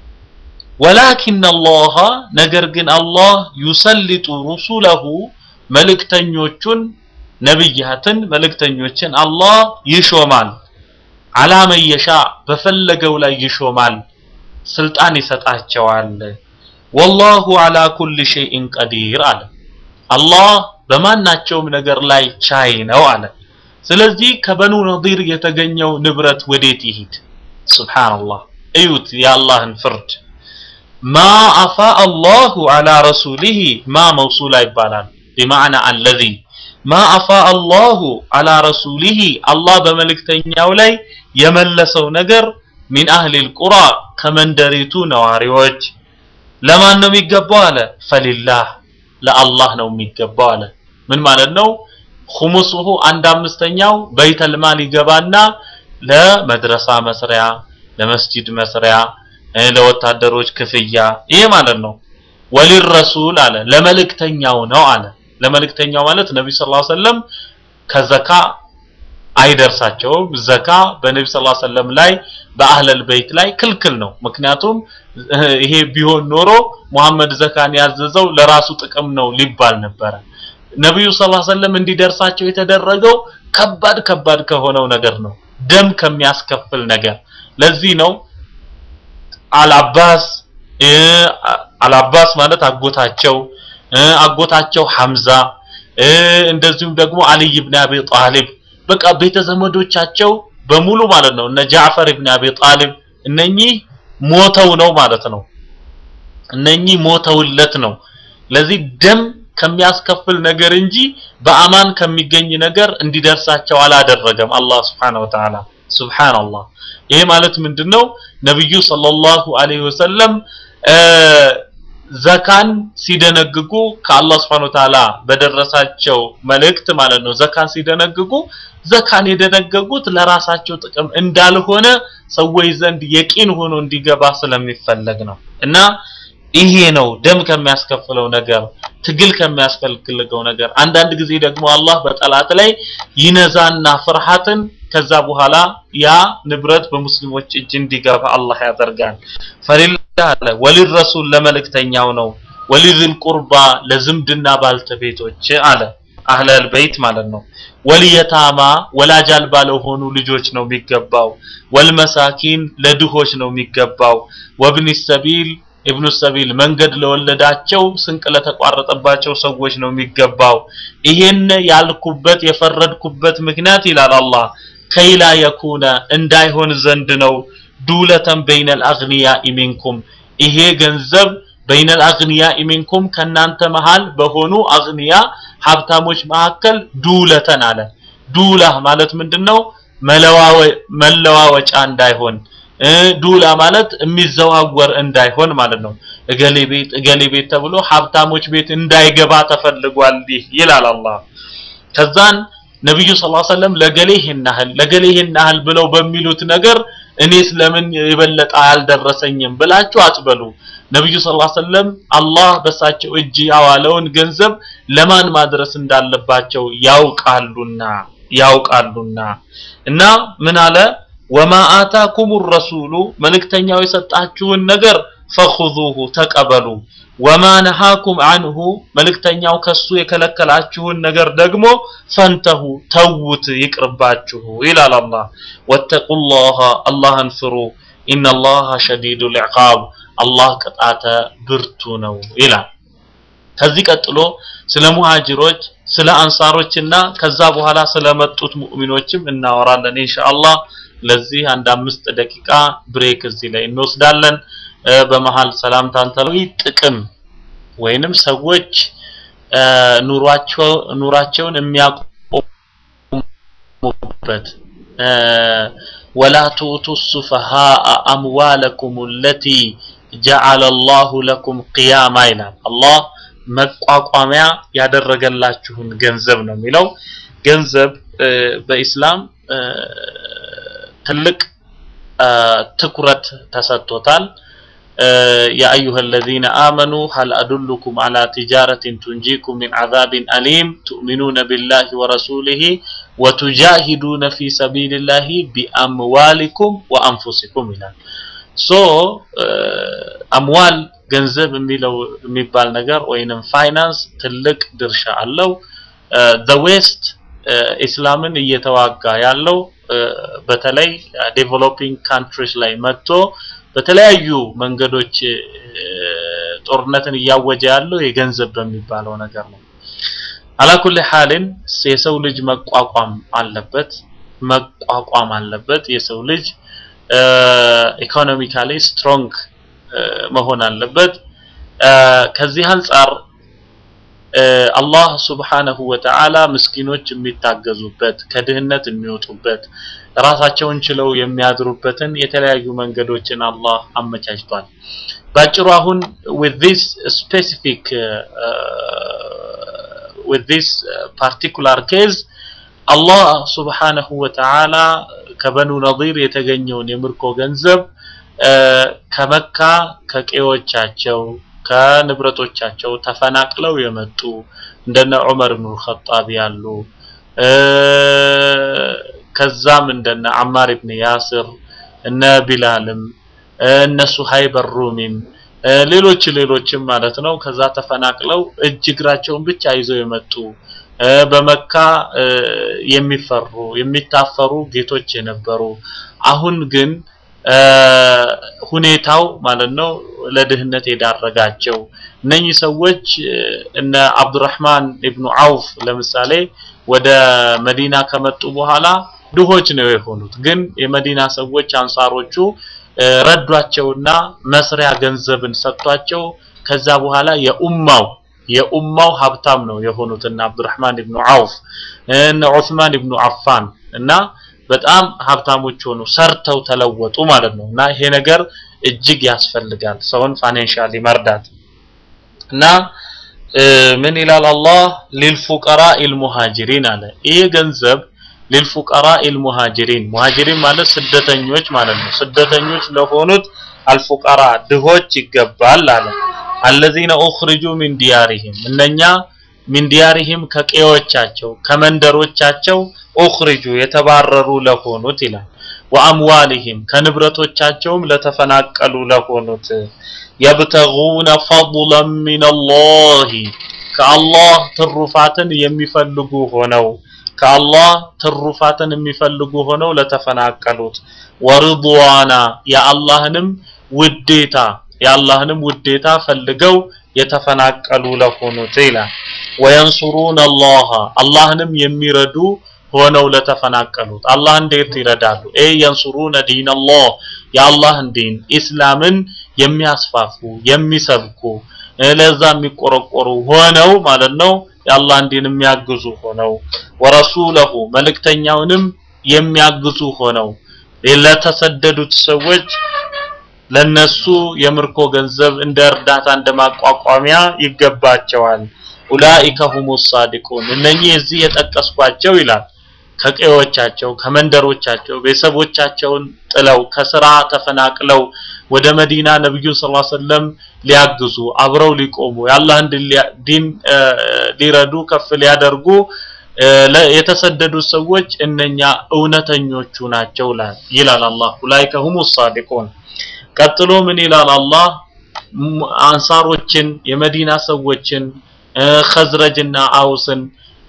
ወላኪን አላህ ነገር ግን አላህ ዩሰሊጡ ሩሱለሁ መልእክተኞቹን ነብያትን መልእክተኞችን አላህ ይሾማል። አላ መየሻ በፈለገው ላይ ይሾማል፣ ስልጣን ይሰጣቸዋል። ወላሁ አላ ኩል ሸይኢን ቀዲር አለ። አላህ በማናቸውም ነገር ላይ ቻይ ነው አለ። ስለዚህ ከበኑ ነዲር የተገኘው ንብረት ወዴት ይሂድ? ሱብሃንአላህ እዩት የአላህን ፍርድ። ማ አፋ አላሁ አላ ረሱሊሂ ማ መውሱላ ይባላል ቢማዕና አለዚ ማ አፋ አላሁ አላ ረሱሊሂ አላህ በመልእክተኛው ላይ የመለሰው ነገር ሚን አህሊል ቁራ ከመንደሪቱ ነዋሪዎች ለማን ነው የሚገባው አለ ፈሊላህ ለአላህ ነው የሚገባው አለ ምን ማለት ነው ኹሙሱሁ አንድ አምስተኛው በይተል ማል ይገባና ለመድረሳ መስሪያ ለመስጂድ መስሪያ ለወታደሮች ክፍያ ይሄ ማለት ነው ወሊረሱል አለ ለመልእክተኛው ነው አለ ለመልእክተኛው ማለት ነብዩ ሰለላሁ ዐለይሂ ወሰለም ከዘካ አይደርሳቸውም ዘካ በነብዩ ሰለላሁ ዐለይሂ ወሰለም ላይ በአህለል በይት ላይ ክልክል ነው ምክንያቱም ይሄ ቢሆን ኖሮ ሙሐመድ ዘካን ያዘዘው ለራሱ ጥቅም ነው ሊባል ነበረ ነብዩ ሰለላሁ ዐለይሂ ወሰለም እንዲደርሳቸው የተደረገው ከባድ ከባድ ከሆነው ነገር ነው ደም ከሚያስከፍል ነገር ለዚህ ነው አልአባስ አልአባስ ማለት አጎታቸው አጎታቸው ሐምዛ እንደዚሁም ደግሞ አልይ ኢብኑ አቢ ጣሊብ በቃ ቤተ ዘመዶቻቸው በሙሉ ማለት ነው እነ ጃዕፈር ኢብኑ አቢ ጣሊብ እነኚህ ሞተው ነው ማለት ነው እነኚህ ሞተውለት ነው ለዚህ ደም ከሚያስከፍል ነገር እንጂ በአማን ከሚገኝ ነገር እንዲደርሳቸው አላደረገም አላህ Subhanahu Wa Ta'ala ሱብሃንአላህ ይሄ ማለት ምንድነው ነብዩ ሰለላሁ ዐለይሂ ወሰለም ዘካን ሲደነግጉ ከአላህ Subhanahu Wa Ta'ala በደረሳቸው መልእክት ማለት ነው ዘካን ሲደነግጉ ዘካን የደነገጉት ለራሳቸው ጥቅም እንዳልሆነ ሰዎች ዘንድ የቂን ሆኖ እንዲገባ ስለሚፈለግ ነው እና ይሄ ነው ደም ከሚያስከፍለው ነገር ትግል ከሚያስፈልግለው ነገር አንዳንድ ጊዜ ደግሞ አላህ በጠላት ላይ ይነዛና ፍርሃትን ከዛ በኋላ ያ ንብረት በሙስሊሞች እጅ እንዲገባ አላህ ያደርጋል ፈሊላህ አለ ወሊረሱል ለመልእክተኛው ነው ወሊዝል ቁርባ ለዝምድና ባልተቤቶች አለ አህለል በይት ማለት ነው ወልየታማ ወላጅ አልባ ለሆኑ ልጆች ነው የሚገባው ወልመሳኪን ለድሆች ነው የሚገባው ወብኒ ሰቢል ኢብኑ ሰቢል መንገድ ለወለዳቸው ስንቅ ለተቋረጠባቸው ሰዎች ነው የሚገባው። ይሄን ያልኩበት የፈረድኩበት ምክንያት ይላል አላህ ከይላ የኩነ እንዳይሆን ዘንድ ነው ዱለተን በይነል አግኒያኢ ሚንኩም ይሄ ገንዘብ በይነል አግኒያኢ ሚንኩም ከናንተ መሃል በሆኑ አግኒያ ሀብታሞች መካከል ዱለተን አለ። ዱላ ማለት ምንድነው? መለዋወጫ እንዳይሆን ዱላ ማለት የሚዘዋወር እንዳይሆን ማለት ነው። እገሌ ቤት እገሌ ቤት ተብሎ ሀብታሞች ቤት እንዳይገባ ተፈልጓል ይህ ይላል አላህ። ከዛን ነብዩ ሰለላሁ ዐለይሂ ወሰለም ለገሌ ይሄን ያህል ለገሌ ይሄን ያህል ብለው በሚሉት ነገር እኔስ ለምን የበለጠ አልደረሰኝም ብላችሁ አትበሉ። ነብዩ ሰለላሁ ዐለይሂ ወሰለም አላህ በሳቸው እጅ ያዋለውን ገንዘብ ለማን ማድረስ እንዳለባቸው ያውቃሉና ያውቃሉና እና ምን አለ ወማ አታኩም ረሱሉ መልእክተኛው የሰጣችሁን ነገር ፈኹዙሁ ተቀበሉ ወማ ነሃኩም አንሁ መልእክተኛው ከሱ የከለከላችሁን ነገር ደግሞ ፈንተሁ ተውት ይቅርባችሁ ይላል አላህ ወተቁላህ አላህን ፍሩ ኢነላህ ሸዲዱል ዒቃብ አላህ ቅጣተ ብርቱ ነው ይላል ከዚህ ቀጥሎ ስለ ሙሃጅሮች ስለ አንሳሮችና ከዛ በኋላ ስለመጡት ሙእሚኖችም እናወራለን ኢንሻአላህ ለዚህ አንድ አምስት ደቂቃ ብሬክ እዚህ ላይ እንወስዳለን በመሃል ሰላምታን ተለው ጥቅም ወይንም ሰዎች ኑሯቸው ኑራቸውን የሚያቆሙበት ወላ ቱቱ ሱፈሃአ አምዋለኩም ለቲ ጀዐለ አላሁ ለኩም ቂያማ ይላል አላህ መቋቋሚያ ያደረገላችሁን ገንዘብ ነው የሚለው ገንዘብ በኢስላም ትልቅ ትኩረት ተሰጥቶታል يا أيها الذين آمنوا هل أدلكم على تجارة تنجيكم من عذاب أليم تؤمنون بالله ورسوله وتجاهدون في سبيل الله بأموالكم وأنفسكم إلى so أموال ገንዘብ የሚለው የሚባል ነገር ወይንም ፋይናንስ ትልቅ ድርሻ አለው the west ኢስላምን እየተዋጋ ያለው በተለይ ዴቨሎፒንግ ካንትሪስ ላይ መጥቶ በተለያዩ መንገዶች ጦርነትን እያወጀ ያለው የገንዘብ በሚባለው ነገር ነው። አላኩል ሐልን የሰው ልጅ መቋቋም አለበት መቋቋም አለበት። የሰው ልጅ ኢኮኖሚካሊ ስትሮንግ መሆን አለበት። ከዚህ አንጻር አላህ ሱብሓነሁ ወተዓላ ምስኪኖች የሚታገዙበት ከድህነት የሚወጡበት ራሳቸውን ችለው የሚያድሩበትን የተለያዩ መንገዶችን አላህ አመቻችቷል። ባጭሩ አሁን with this specific with this particular case አላህ ሱብሓነሁ ወተዓላ ከበኑ ነዚር የተገኘውን የምርኮ ገንዘብ ከመካ ከቄዎቻቸው ከንብረቶቻቸው ተፈናቅለው የመጡ እንደነ ዑመር ብኑ ኸጣብ ያሉ ከዛም እንደነ አማር ኢብን ያስር እነ ቢላልም እነ ሱሀይብ ሩሚም ሌሎች ሌሎችም ማለት ነው ከዛ ተፈናቅለው እጅ እግራቸውን ብቻ ይዘው የመጡ በመካ የሚፈሩ የሚታፈሩ ጌቶች የነበሩ አሁን ግን ሁኔታው ማለት ነው ለድህነት የዳረጋቸው እነኚህ ሰዎች እነ አብዱራህማን ኢብኑ አውፍ ለምሳሌ ወደ መዲና ከመጡ በኋላ ድሆች ነው የሆኑት። ግን የመዲና ሰዎች አንሳሮቹ ረዷቸውና መስሪያ ገንዘብን ሰጥቷቸው ከዛ በኋላ የኡማው የኡማው ሀብታም ነው የሆኑት እነ አብዱራህማን ኢብኑ አውፍ እነ ዑስማን ኢብኑ አፋን እና በጣም ሀብታሞች ሆኑ፣ ሰርተው ተለወጡ ማለት ነው። እና ይሄ ነገር እጅግ ያስፈልጋል ሰውን ፋይናንሻሊ መርዳት እና ምን ይላል አላህ ሊልፉቀራ ኢልሙሃጅሪን አለ። ይህ ገንዘብ ሊልፉቀራ ኢልሙሃጅሪን ሙሃጅሪን ማለት ስደተኞች ማለት ነው። ስደተኞች ለሆኑት አልፉቀራ ድሆች ይገባል አለ። አለዚነ ኡኽሪጁ ሚን ዲያሪሂም እነኛ ሚን ዲያሪሂም ከቀዮቻቸው ከመንደሮቻቸው ኡኽሪጁ የተባረሩ ለሆኑት ይላል። ወአምዋሊሂም ከንብረቶቻቸውም ለተፈናቀሉ ለሆኑት የብተጉነ ፈضለን ሚነላሂ ከአላህ ትሩፋትን የሚፈልጉ ሆነው ከአላህ ትሩፋትን የሚፈልጉ ሆነው ለተፈናቀሉት ወርድዋና የአላህንም ውዴታ የአላህንም ውዴታ ፈልገው የተፈናቀሉ ለሆኑት ይላል። ወየንሱሩን አላህ አላህንም የሚረዱ ሆነው ለተፈናቀሉት አላህ እንዴት ይረዳሉ? ኤ የንሱሩነ ዲን አላህ የአላህን ዲን ኢስላምን የሚያስፋፉ የሚሰብኩ ለዛ የሚቆረቆሩ ሆነው ማለት ነው። የአላህን ዲን የሚያግዙ ሆነው ወረሱለሁ መልእክተኛውንም የሚያግዙ ሆነው ለተሰደዱት ሰዎች ለነሱ የምርኮ ገንዘብ እንደ እርዳታ እንደ ማቋቋሚያ ይገባቸዋል። ኡላኢከ ሁሙ ሳዲቁን እነኚህ እዚህ የጠቀስኳቸው ይላል ከቀዮቻቸው ከመንደሮቻቸው ቤተሰቦቻቸውን ጥለው ከስራ ተፈናቅለው ወደ መዲና ነብዩን ሰለላሁ ዐለይሂ ወሰለም ሊያግዙ አብረው ሊቆሙ የአላህን ዲን ሊረዱ ከፍ ሊያደርጉ የተሰደዱ ሰዎች እነኛ እውነተኞቹ ናቸው ይላል አላህ ኡላኢከ ሁሙ ሳዲቁን ቀጥሎ ምን ይላል አላህ አንሳሮችን የመዲና ሰዎችን ኸዝረጅና አውስን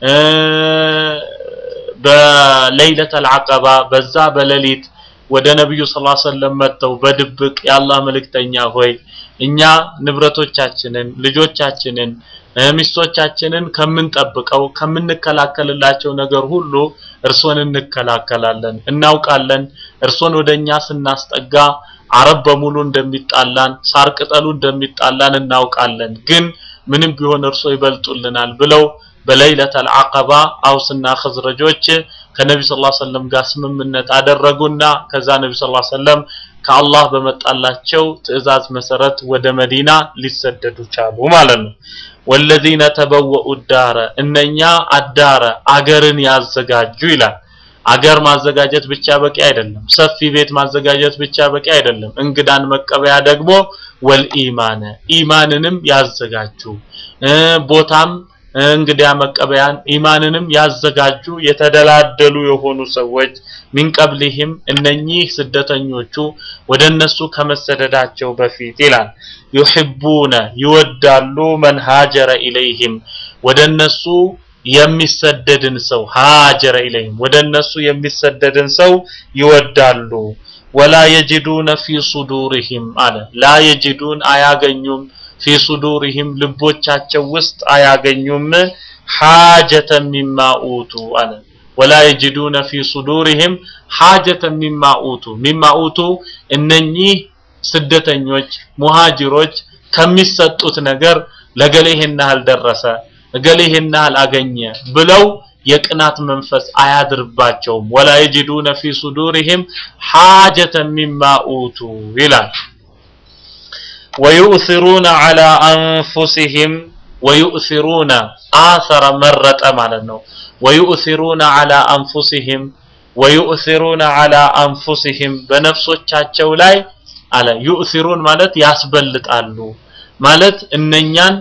በለይለተል አቀባ በዛ በሌሊት ወደ ነብዩ ሰለላሁ ዐለይሂ ወሰለም መጥተው በድብቅ የአላህ መልእክተኛ ሆይ እኛ ንብረቶቻችንን ልጆቻችንን ሚስቶቻችንን ከምንጠብቀው ከምንከላከልላቸው ነገር ሁሉ እርሶን እንከላከላለን እናውቃለን እርሶን ወደኛ ስናስጠጋ አረብ በሙሉ እንደሚጣላን ሳር ቅጠሉ እንደሚጣላን እናውቃለን ግን ምንም ቢሆን እርሶ ይበልጡልናል ብለው በለይለተል አቀባ አውስና ኸዝረጆች ከነቢ ስ ሰለም ጋር ስምምነት አደረጉና ከዛ ነቢ ስ ሰለም ከአላህ በመጣላቸው ትዕዛዝ መሰረት ወደ መዲና ሊሰደዱ ቻሉ ማለት ነው። ወለዚነ ተበወኡ ዳረ እነኛ አዳረ አገርን ያዘጋጁ ይላል። አገር ማዘጋጀት ብቻ በቂ አይደለም። ሰፊ ቤት ማዘጋጀት ብቻ በቂ አይደለም። እንግዳን መቀበያ ደግሞ ወልኢማነ ኢማንንም ያዘጋጁ ቦታም እንግዲያ መቀበያን ኢማንንም ያዘጋጁ የተደላደሉ የሆኑ ሰዎች ሚንቀብሊህም እነኚህ ስደተኞቹ ወደ እነሱ ከመሰደዳቸው በፊት ይላል ዩሂቡነ ይወዳሉ መን ሃጀረ ኢለይህም ወደ እነሱ የሚሰደድን ሰው ሃጀረ ኢለይህም ወደ እነሱ የሚሰደድን ሰው ይወዳሉ ወላ የጅዱነ ፊ ሱዱሪሂም አለ ላ የጅዱን አያገኙም ፊ ሱዱሪሂም ልቦቻቸው ውስጥ አያገኙም ሓጀተ ሚማ ኡቱ አለ ወላ የጅዱነ ፊ ሱዱሪሂም ሓጀተ ሚማ ኡቱ ሚማ ኡቱ እነኚህ ስደተኞች ሙሃጅሮች ከሚሰጡት ነገር ለገሌ ይሄን ያህል ደረሰ እገሌ ይሄን ያህል አገኘ ብለው የቅናት መንፈስ አያድርባቸውም ወላ የጅዱነ ፊ ሱዱሪሂም ሓጀተ ሚማ ኡቱ ይላል ወዩእሲሩነ ዐላ አንፉሲሂም ወዩእሲሩነ አሰረ መረጠ ማለት ነው ወዩእሲሩነ ዐላ አንፉሲሂም ወዩእሲሩነ ዐላ አንፉሲሂም በነፍሶቻቸው ላይ አለ ዩእሲሩን ማለት ያስበልጣሉ ማለት እነኛን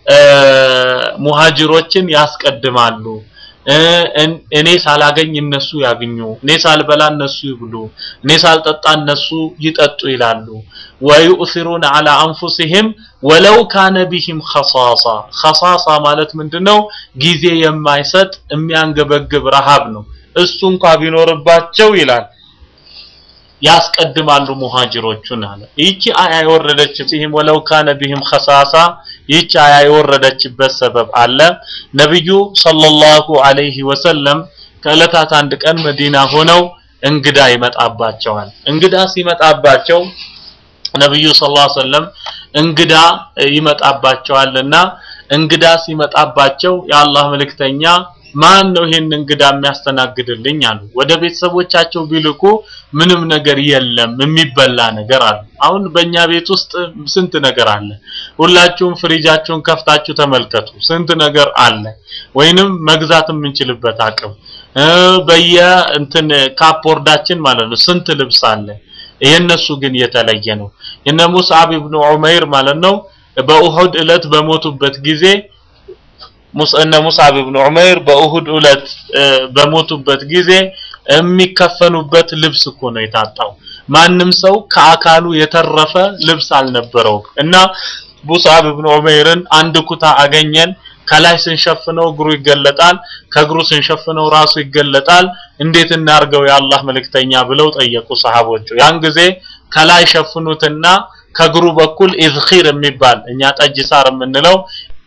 ሙሃጅሮችን ያስቀድማሉ እኔ ሳላገኝ እነሱ ያግኙ እኔ ሳልበላ እነሱ ይብሉ እኔ ሳልጠጣ እነሱ ይጠጡ ይላሉ ወዩእሲሩን ዐላ አንፉሲሂም ወለው ካነ ቢሂም ኸሳሳ ኸሳሳ ማለት ምንድነው ጊዜ የማይሰጥ የሚያንገበግብ ረሃብ ነው እሱ እንኳ ቢኖርባቸው ይላል ያስቀድማሉ ሙሃጅሮቹን አለ ይቺ አያ የወረደች ሲህም ወለው ካነ ቢህም ኸሳሳ ይቺ አያ የወረደችበት ሰበብ አለ ነብዩ ሰለላሁ ዐለይሂ ወሰለም ከዕለታት አንድ ቀን መዲና ሆነው እንግዳ ይመጣባቸዋል እንግዳ ሲመጣባቸው ነብዩ ሰለላሁ ዐለይሂ ወሰለም እንግዳ ይመጣባቸዋልና እንግዳ ሲመጣባቸው የአላህ መልእክተኛ ማን ነው ይሄን እንግዳ የሚያስተናግድልኝ አሉ ወደ ቤተሰቦቻቸው ቢልኩ ምንም ነገር የለም የሚበላ ነገር አለ አሁን በእኛ ቤት ውስጥ ስንት ነገር አለ ሁላችሁም ፍሪጃችሁን ከፍታችሁ ተመልከቱ ስንት ነገር አለ ወይንም መግዛት የምንችልበት አቅም በየ እንትን ካፖርዳችን ማለት ነው ስንት ልብስ አለ የነሱ ግን የተለየ ነው የነ ሙስዓብ ኢብኑ ዑመይር ማለት ነው በኡሁድ እለት በሞቱበት ጊዜ እነ ሙስዓብ ኢብኑ ዑመይር በኡሁድ ዕለት በሞቱበት ጊዜ የሚከፈኑበት ልብስ እኮ ነው የታጣው ማንም ሰው ከአካሉ የተረፈ ልብስ አልነበረውም እና ሙስዓብ ኢብኑ ዑመይርን አንድ ኩታ አገኘን ከላይ ስንሸፍነው እግሩ ይገለጣል ከእግሩ ስንሸፍነው ራሱ ይገለጣል እንዴት እናርገው የአላህ መልእክተኛ ብለው ጠየቁ ሰሃቦቹ ያን ጊዜ ከላይ ሸፍኑትና ከእግሩ በኩል ኢዝኺር የሚባል እኛ ጠጅ ሳር የምንለው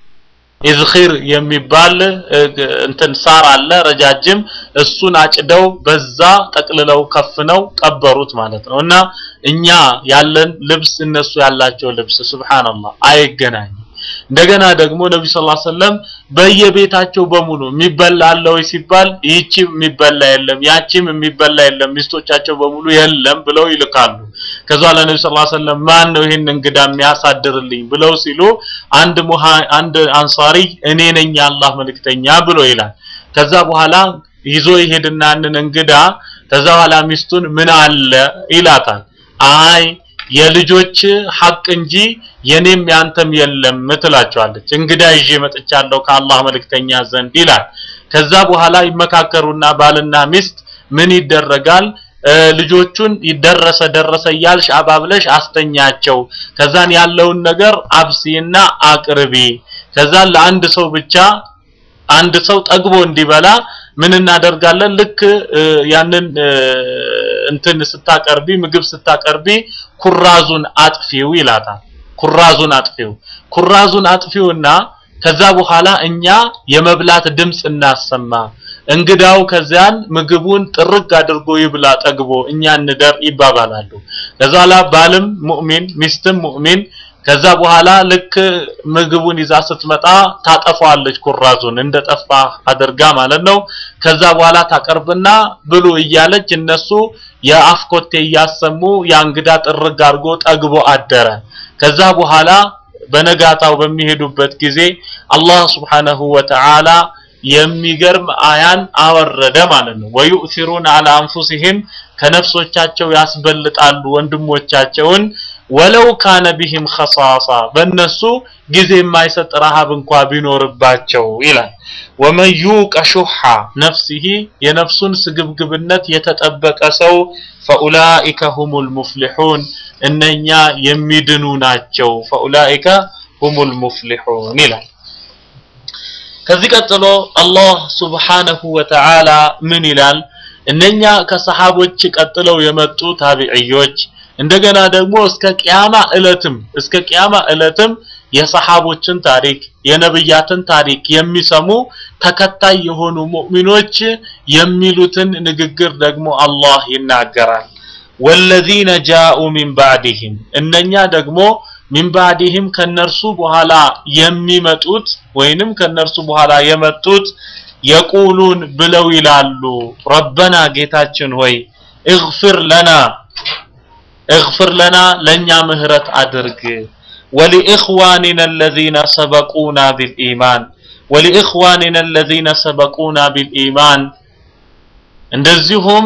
ኢዝኺር የሚባል እንትን ሳር አለ ረጃጅም እሱን አጭደው በዛ ጠቅልለው ከፍነው ቀበሩት ማለት ነው እና እኛ ያለን ልብስ እነሱ ያላቸው ልብስ ሱብሃንአላህ አይገናኝም እንደገና ደግሞ ነብዩ ሰለላሁ ዐለይሂ ወሰለም በየቤታቸው በሙሉ የሚበላ አለ ወይ ሲባል ይቺም የሚበላ የለም ያቺም የሚበላ የለም ሚስቶቻቸው በሙሉ የለም ብለው ይልካሉ ከዛ ለነብዩ ሰለላሁ ዐለይሂ ወሰለም ማን ነው ይሄን እንግዳ የሚያሳድርልኝ ብለው ሲሉ አንድ ሙሃ አንድ አንሳሪ እኔ ነኝ የአላህ መልእክተኛ ብሎ ይላል ከዛ በኋላ ይዞ ይሄድና ያንን እንግዳ ከዛ በኋላ ሚስቱን ምን አለ ይላታል አይ የልጆች ሐቅ እንጂ የኔም ያንተም የለም ትላቸዋለች እንግዳ ይዤ መጥቻለሁ ከአላህ መልእክተኛ ዘንድ ይላል ከዛ በኋላ ይመካከሩና ባልና ሚስት ምን ይደረጋል ልጆቹን ይደረሰ ደረሰ እያልሽ አባብለሽ አስተኛቸው ከዛን ያለውን ነገር አብሲና አቅርቢ ከዛን ለአንድ ሰው ብቻ አንድ ሰው ጠግቦ እንዲበላ ምን እናደርጋለን ልክ ያንን እንትን ስታቀርቢ ምግብ ስታቀርቢ ኩራዙን አጥፊው ይላታል ኩራዙን አጥፊው ኩራዙን አጥፊውና ከዛ በኋላ እኛ የመብላት ድምጽ እናሰማ እንግዳው ከዚያን ምግቡን ጥርግ አድርጎ ይብላ ጠግቦ እኛ እንደር ይባባላሉ ከዛ ላ ባልም ሙእሚን ሚስትም ሙእሚን ከዛ በኋላ ልክ ምግቡን ይዛ ስትመጣ ታጠፋዋለች ኩራዙን እንደጠፋ አድርጋ ማለት ነው ከዛ በኋላ ታቀርብና ብሉ እያለች እነሱ የአፍኮቴ እያሰሙ ያ እንግዳ ጥርግ አድርጎ ጠግቦ አደረ ከዛ በኋላ በነጋታው በሚሄዱበት ጊዜ አላህ Subhanahu Wa Ta'ala የሚገርም አያን አወረደ ማለት ነው ወዩእሲሩን አላ አንፉሲሂም ከነፍሶቻቸው ያስበልጣሉ ወንድሞቻቸውን ወለው ካነ ቢሂም ኸሳሳ በእነሱ ጊዜ የማይሰጥ ረሃብ እንኳ ቢኖርባቸው ይላል ወመን ዩቀ ሹሐ ነፍሲሂ የነፍሱን ስግብግብነት የተጠበቀ ሰው ፈኡላኢከ ሁሙል ሙፍሊሑን እነኛ የሚድኑ ናቸው ፈኡላኢከ ሁሙል ሙፍሊሑን ይላል ከዚህ ቀጥሎ አላህ ሱብሓነሁ ወተዓላ ምን ይላል እነኛ ከሰሃቦች ቀጥለው የመጡ ታቢዕዮች እንደገና ደግሞ እስከ ቅያማ እለትም እስከ ቅያማ እለትም የሰሃቦችን ታሪክ የነብያትን ታሪክ የሚሰሙ ተከታይ የሆኑ ሙእሚኖች የሚሉትን ንግግር ደግሞ አላህ ይናገራል ወለዚነ ጃኡ ሚን ባዕድህም እነኛ ደግሞ ሚን ባዕድህም ከነርሱ በኋላ የሚመጡት ወይንም ከነርሱ በኋላ የመጡት የቁሉን ብለው ይላሉ ረበና ጌታችን ሆይ እግፍር ለና እግፍር ለና ለኛ ምህረት አድርግ ولإخواننا الذين سبقونا بالإيمان ولإخواننا الذين سبقونا بالإيمان እንደዚሁም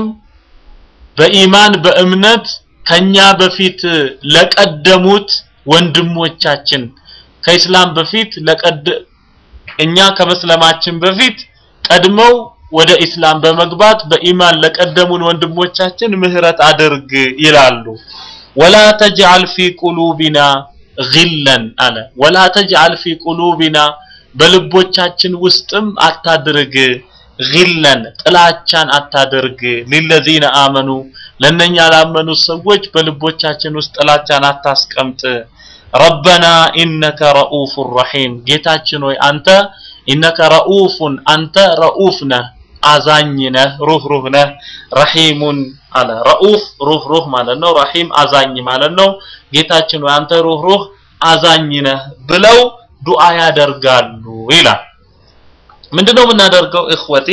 በኢማን በእምነት ከኛ በፊት ለቀደሙት ወንድሞቻችን ከኢስላም በፊት ለቀድ እኛ ከመስለማችን በፊት ቀድመው ወደ ኢስላም በመግባት በኢማን ለቀደሙን ወንድሞቻችን ምህረት አድርግ ይላሉ ወላ ተጅዓል ፊ ቁሉቢና ግለን አለ ወላ ተጅዓል ፊ ቁሉቢና በልቦቻችን ውስጥም አታድርግ ግለን ጥላቻን አታድርግ ሊለዚነ አመኑ ለነኛ ላመኑ ሰዎች በልቦቻችን ውስጥ ጥላቻን አታስቀምጥ ረበና ኢነከ ረኡፍ ረሒም ጌታችን ሆይ አንተ ኢነከ ረኡፉን አንተ ረኡፍ ነህ አዛኝ ነህ ሩህሩህ ነህ ረሒሙን አለ ረኡፍ ሩህሩህ ማለት ነው ረሒም አዛኝ ማለት ነው ጌታችን ሆይ አንተ ሩህሩህ አዛኝ ነህ ብለው ዱዓ ያደርጋሉ ይላል ምንድነው የምናደርገው እኽወቲ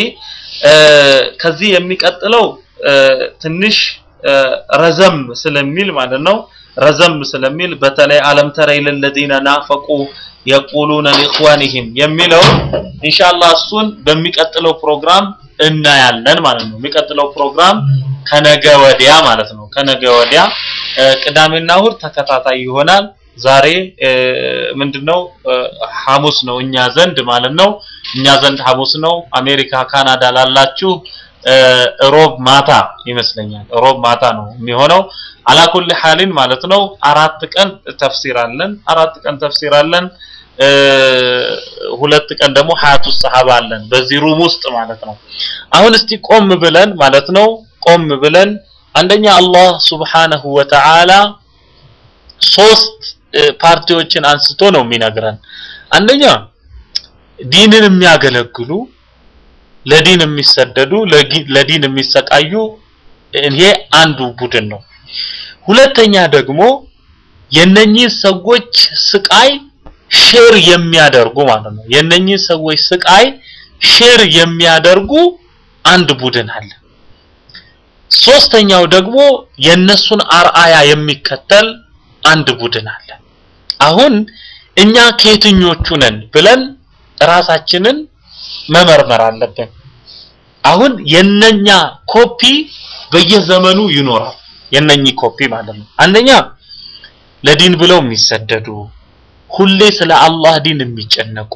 ከዚህ የሚቀጥለው ትንሽ ረዘም ስለሚል ማለት ነው ረዘም ስለሚል በተለይ አለም ተረ ለለዚነ ናፈቁ የቁሉነ ሊኢኽዋኒሂም የሚለው ኢንሻአላህ እሱን በሚቀጥለው ፕሮግራም እናያለን ማለት ነው የሚቀጥለው ፕሮግራም ከነገ ወዲያ ማለት ነው ከነገ ወዲያ ቅዳሜና እሁድ ተከታታይ ይሆናል ዛሬ ምንድነው ሐሙስ ነው እኛ ዘንድ ማለት ነው እኛ ዘንድ ሐሙስ ነው አሜሪካ ካናዳ ላላችሁ ሮብ ማታ ይመስለኛል ሮብ ማታ ነው የሚሆነው አላኩል ሐሊን ማለት ነው አራት ቀን ተፍሲር አለን አራት ቀን ተፍሲር አለን ሁለት ቀን ደግሞ ሀያቱ ሰሃባ አለን በዚህ ሩም ውስጥ ማለት ነው አሁን እስቲ ቆም ብለን ማለት ነው ቆም ብለን አንደኛ አላህ Subhanahu Wa Ta'ala ሶስት ፓርቲዎችን አንስቶ ነው የሚነግረን። አንደኛ ዲንን የሚያገለግሉ ለዲን የሚሰደዱ ለዲን የሚሰቃዩ ይሄ አንዱ ቡድን ነው። ሁለተኛ ደግሞ የነኚህ ሰዎች ስቃይ ሼር የሚያደርጉ ማለት ነው። የነኚህ ሰዎች ስቃይ ሼር የሚያደርጉ አንድ ቡድን አለ። ሶስተኛው ደግሞ የነሱን አርአያ የሚከተል አንድ ቡድን አለ። አሁን እኛ ከየትኞቹ ነን ብለን ራሳችንን መመርመር አለብን። አሁን የነኛ ኮፒ በየዘመኑ ይኖራል። የነኚህ ኮፒ ማለት ነው። አንደኛ ለዲን ብለው የሚሰደዱ ሁሌ ስለ አላህ ዲን የሚጨነቁ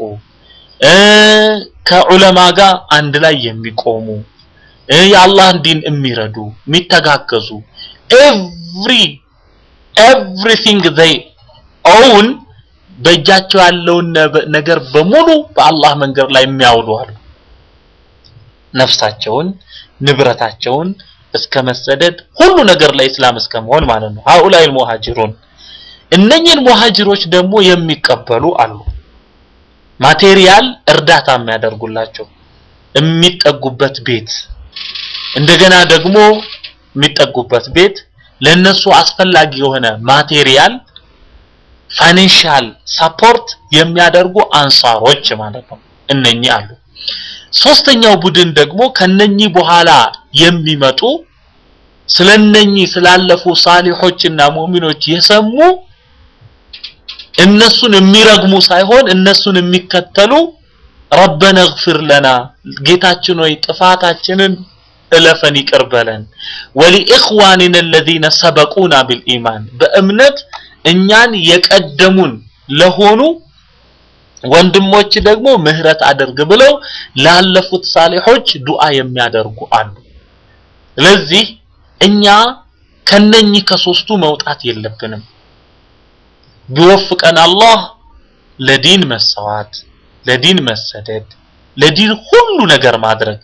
ከዑለማ ጋር አንድ ላይ የሚቆሙ የአላህን ዲን የሚረዱ የሚተጋገዙ ኤቭሪ ኤቭሪቲንግ ዘይ ኦውን በእጃቸው ያለውን ነገር በሙሉ በአላህ መንገድ ላይ የሚያውሉ አሉ። ነፍሳቸውን፣ ንብረታቸውን እስከ መሰደድ ሁሉ ነገር ለኢስላም እስከ መሆን ማለት ነው። ሀኡላይ ሙሃጅሩን እነኚህን ሙሃጅሮች ደግሞ የሚቀበሉ አሉ። ማቴሪያል እርዳታ የሚያደርጉላቸው የሚጠጉበት ቤት እንደገና ደግሞ የሚጠጉበት ቤት ለነሱ አስፈላጊ የሆነ ማቴሪያል ፋይናንሻል ሰፖርት የሚያደርጉ አንሳሮች ማለት ነው። እነኚህ አሉ። ሶስተኛው ቡድን ደግሞ ከነኚህ በኋላ የሚመጡ ስለነኚህ ስላለፉ ሳሊሖችና ሙእሚኖች የሰሙ እነሱን የሚረግሙ ሳይሆን እነሱን የሚከተሉ ረበነ እግፊር ለና ጌታችን ሆይ ጥፋታችንን እለፈን ይቅር በለን ወሊኢኽዋኒና الذين ሰበቁና ቢልኢማን በእምነት እኛን የቀደሙን ለሆኑ ወንድሞች ደግሞ ምህረት አድርግ ብለው ላለፉት ሳሊሖች ዱዓ የሚያደርጉ አሉ። ስለዚህ እኛ ከነኚህ ከሶስቱ መውጣት የለብንም። ቢወፍቀን አላህ ለዲን መሰዋት፣ ለዲን መሰደድ፣ ለዲን ሁሉ ነገር ማድረግ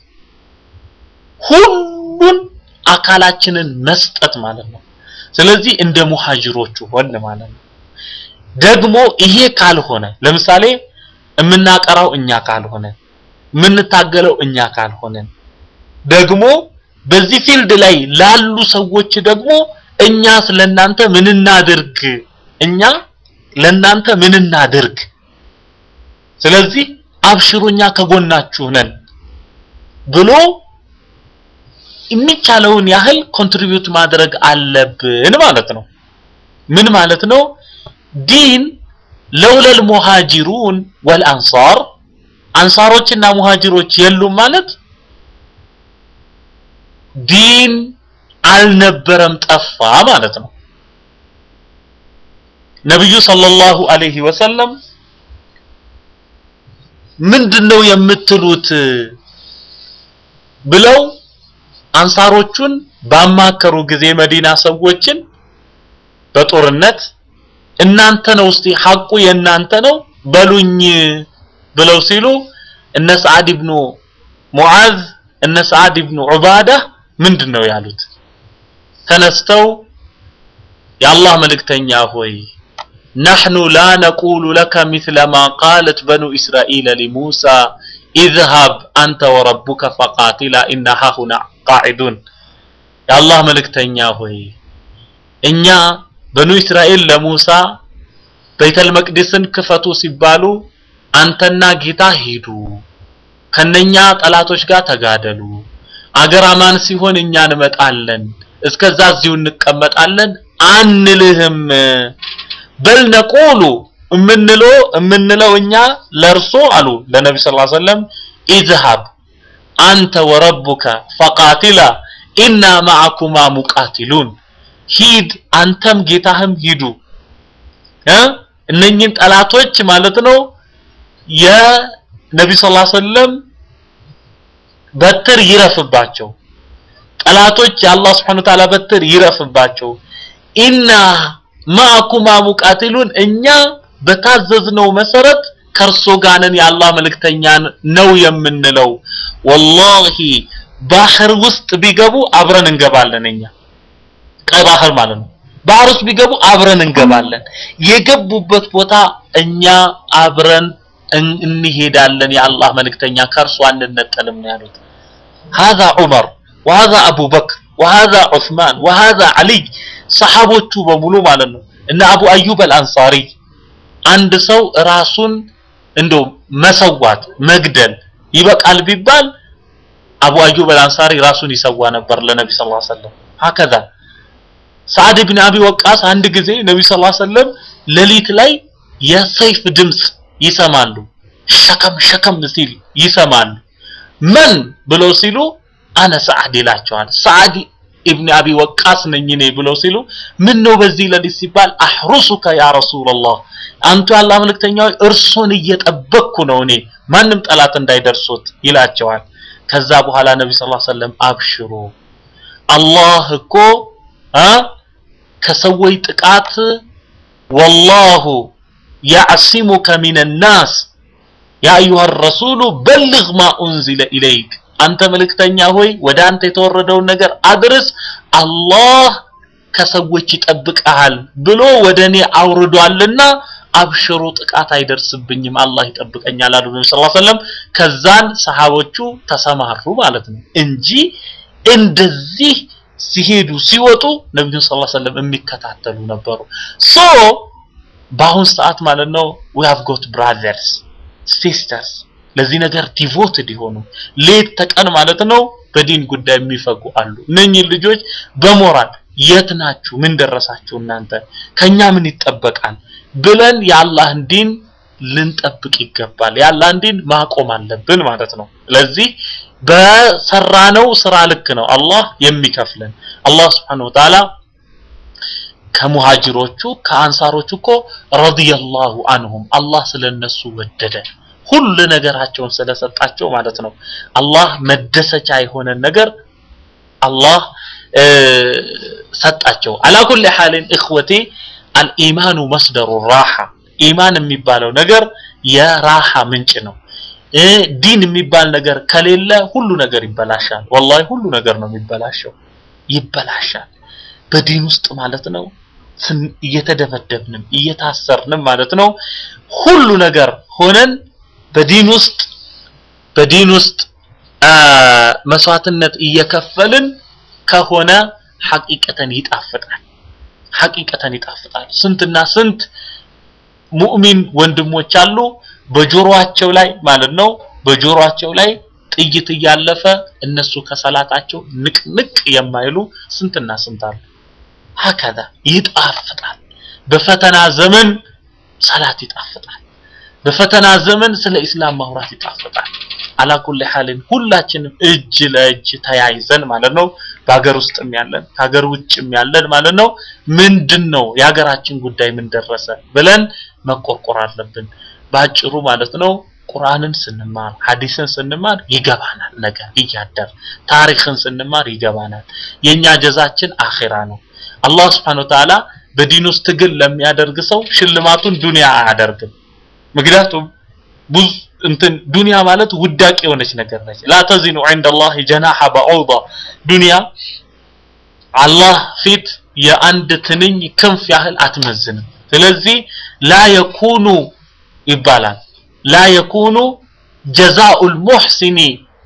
ሁሉን አካላችንን መስጠት ማለት ነው። ስለዚህ እንደ ሙሃጅሮቹ ሆን ማለት ነው። ደግሞ ይሄ ካልሆነ ለምሳሌ የምናቀራው እኛ ካልሆነ የምንታገለው እኛ ካልሆነን ደግሞ በዚህ ፊልድ ላይ ላሉ ሰዎች ደግሞ እኛ ስለናንተ ምን እናድርግ እኛ ለናንተ ምን እናድርግ ስለዚህ አብሽሩኛ ከጎናችሁ ነን ብሎ የሚቻለውን ያህል ኮንትሪቢዩት ማድረግ አለብን ማለት ነው ምን ማለት ነው ዲን ለውለል ሙሃጅሩን ወልአንሳር አንሳሮችና ሙሃጅሮች የሉም ማለት ዲን አልነበረም ጠፋ ማለት ነው ነብዩ ሰለላሁ ዐለይሂ ወሰለም ምንድነው የምትሉት ብለው አንሳሮቹን ባማከሩ ጊዜ መዲና ሰዎችን በጦርነት እናንተ ነው እስቲ ሐቁ የእናንተ ነው በሉኝ ብለው ሲሉ እነ ሰዓድ ኢብኑ ሙዓዝ እነ ሰዓድ ኢብኑ ዑባዳ ምንድነው ያሉት ተነስተው የአላህ መልእክተኛ ሆይ نحن لا نقول لك مثل ما قالت بنو إسرائيل لموسى اذهب أنت وربك فقاتلا إنا هنا قاعدون يا الله ملكتنيا هوي እኛ በኑ እስራኤል ለሙሳ ቤተል መቅደስን ክፈቱ ሲባሉ አንተና ጌታ ሄዱ ከነኛ ጠላቶች ጋር ተጋደሉ አገር አማን ሲሆን እኛ እንመጣለን እስከዛ እዚሁ እንቀመጣለን አንልህም በል ነቁሉ እምንለው እምንለው እኛ ለርሶ አሉ ለነቢ ስ ሰለም ኢዝሃብ አንተ ወረቡከ ፈቃቲላ ኢና ማዕኩማ ሙቃቲሉን ሂድ አንተም ጌታህም ሂዱ እ እነኚህን ጠላቶች ማለት ነው የነቢ ስ ሰለም በትር ይረፍባቸው ጠላቶች የአላህ ስብሐነ ወተዓላ በትር ይረፍባቸው ኢና ማዕኩማ ሙቃቲሉን እኛ በታዘዝነው መሰረት ከእርሶ ጋር ነን የአላህ መልእክተኛ ነው የምንለው ወላሂ ባህር ውስጥ ቢገቡ አብረን እንገባለን እኛ ቀይ ባህር ማለት ነው ባህር ውስጥ ቢገቡ አብረን እንገባለን። የገቡበት ቦታ እኛ አብረን እን- እንሄዳለን። የአላህ መልእክተኛ ከእርሱ አንነጠልም ነው ያሉት። هذا عمر وهذا أبو بكر وهذا عثمان وهذا علي ሰሃቦቹ በሙሉ ማለት ነው እና አቡ አዩብ አልአንሳሪ አንድ ሰው ራሱን እንደው መሰዋት መግደል ይበቃል ቢባል አቡ አዩብ አልአንሳሪ ራሱን ይሰዋ ነበር ለነቢ ስ ላ ሰለም ሀከዛ ሰዓድ ብን አቢ ወቃስ አንድ ጊዜ ነቢ ስ ላ ሰለም ሌሊት ላይ የሰይፍ ድምፅ ይሰማሉ ሸከም ሸከም ሲል ይሰማሉ መን ብለው ሲሉ አነ ሰዓድ ይላቸዋል ሰዓድ ኢብን አቢ ወቃስ ነኝ እኔ ብለው ሲሉ ምን ነው በዚህ ሌሊት ሲባል አህሩሱከ ያ ረሱላላህ አንቱ ያላ መልእክተኛ ሆይ እርሱን እየጠበቅኩ ነው እኔ ማንም ጠላት እንዳይደርሱት ይላቸዋል ከዛ በኋላ ነቢ ስ ሰለም አብሽሩ አላህ እኮ አ ከሰዎች ጥቃት ወላሁ ያዕሲሙከ ሚን ናስ ያ አዩሃ ረሱሉ በልግ ማ ኡንዚለ ኢለይክ አንተ መልእክተኛ ሆይ ወደ አንተ የተወረደውን ነገር አድርስ አላህ ከሰዎች ይጠብቀሃል ብሎ ወደ እኔ አውርዷልና አብሽሩ ጥቃት አይደርስብኝም አላህ ይጠብቀኛል አሉ ነቢ ስ ሰለም ከዛን ሰሃቦቹ ተሰማሩ ማለት ነው እንጂ እንደዚህ ሲሄዱ ሲወጡ ነቢዩን ስ ሰለም የሚከታተሉ ነበሩ ሶ በአሁን ሰዓት ማለት ነው we have got brothers sisters ለዚህ ነገር ዲቮትድ የሆኑ ሌት ተቀን ማለት ነው በዲን ጉዳይ የሚፈጉ አሉ እነኚህ ልጆች በሞራል የት ናችሁ ምን ደረሳችሁ እናንተ ከኛ ምን ይጠበቃል ብለን የአላህን ዲን ልንጠብቅ ይገባል የአላህን ዲን ማቆም አለብን ማለት ነው ስለዚህ በሰራነው ስራ ልክ ነው አላህ የሚከፍለን አላህ Subhanahu Wa Ta'ala ከሙሃጅሮቹ ከአንሳሮቹ እኮ ረዲየላሁ አንሁም አላህ ስለነሱ ወደደ ሁሉ ነገራቸውን ስለሰጣቸው ማለት ነው አላህ መደሰቻ የሆነን ነገር አላህ ሰጣቸው አላ ኩል ሐልን እኽወቴ አልኢማኑ መስደሩ ራሓ ኢማን የሚባለው ነገር የራሓ ምንጭ ነው ዲን የሚባል ነገር ከሌለ ሁሉ ነገር ይበላሻል ወላሂ ሁሉ ነገር ነው የሚበላሸው ይበላሻል በዲን ውስጥ ማለት ነው እየተደበደብንም እየታሰርንም ማለት ነው ሁሉ ነገር ሆነን በዲን ውስጥ በዲን ውስጥ መስዋዕትነት እየከፈልን ከሆነ ሐቂቀተን ይጣፍጣል ሐቂቀተን ይጣፍጣል ስንትና ስንት ሙእሚን ወንድሞች አሉ በጆሮአቸው ላይ ማለት ነው በጆሮአቸው ላይ ጥይት እያለፈ እነሱ ከሰላታቸው ንቅንቅ የማይሉ ስንትና ስንት አሉ ሀከዛ ይጣፍጣል በፈተና ዘመን ሰላት ይጣፍጣል በፈተና ዘመን ስለ ኢስላም ማውራት ይጣፍጣል አላኩል ሐልን ሁላችንም እጅ ለእጅ ተያይዘን ማለት ነው በሀገር ውስጥም ያለን ከሀገር ውጭም ያለን ማለት ነው ምንድነው የሀገራችን ጉዳይ ምን ደረሰ ብለን መቆርቆር አለብን ባጭሩ ማለት ነው ቁርአንን ስንማር ሐዲስን ስንማር ይገባናል ነገር እያደር ታሪክን ስንማር ይገባናል የኛ ጀዛችን አኺራ ነው አላህ Subhanahu Wa Ta'ala በዲን ውስጥ ትግል ለሚያደርግ ሰው ሽልማቱን ዱንያ አያደርግም ምክንያቱም ብዙ እንትን ዱንያ ማለት ውዳቂ የሆነች ነገር ነች ላ ተዚኑ عند الله جناح بعوضة ዱንያ አላህ ፊት የአንድ ትንኝ ክንፍ ያህል አትመዝንም ስለዚህ ላ የኩኑ ይባላል ላ የኩኑ ጀዛኡ ልሙሕሲኒ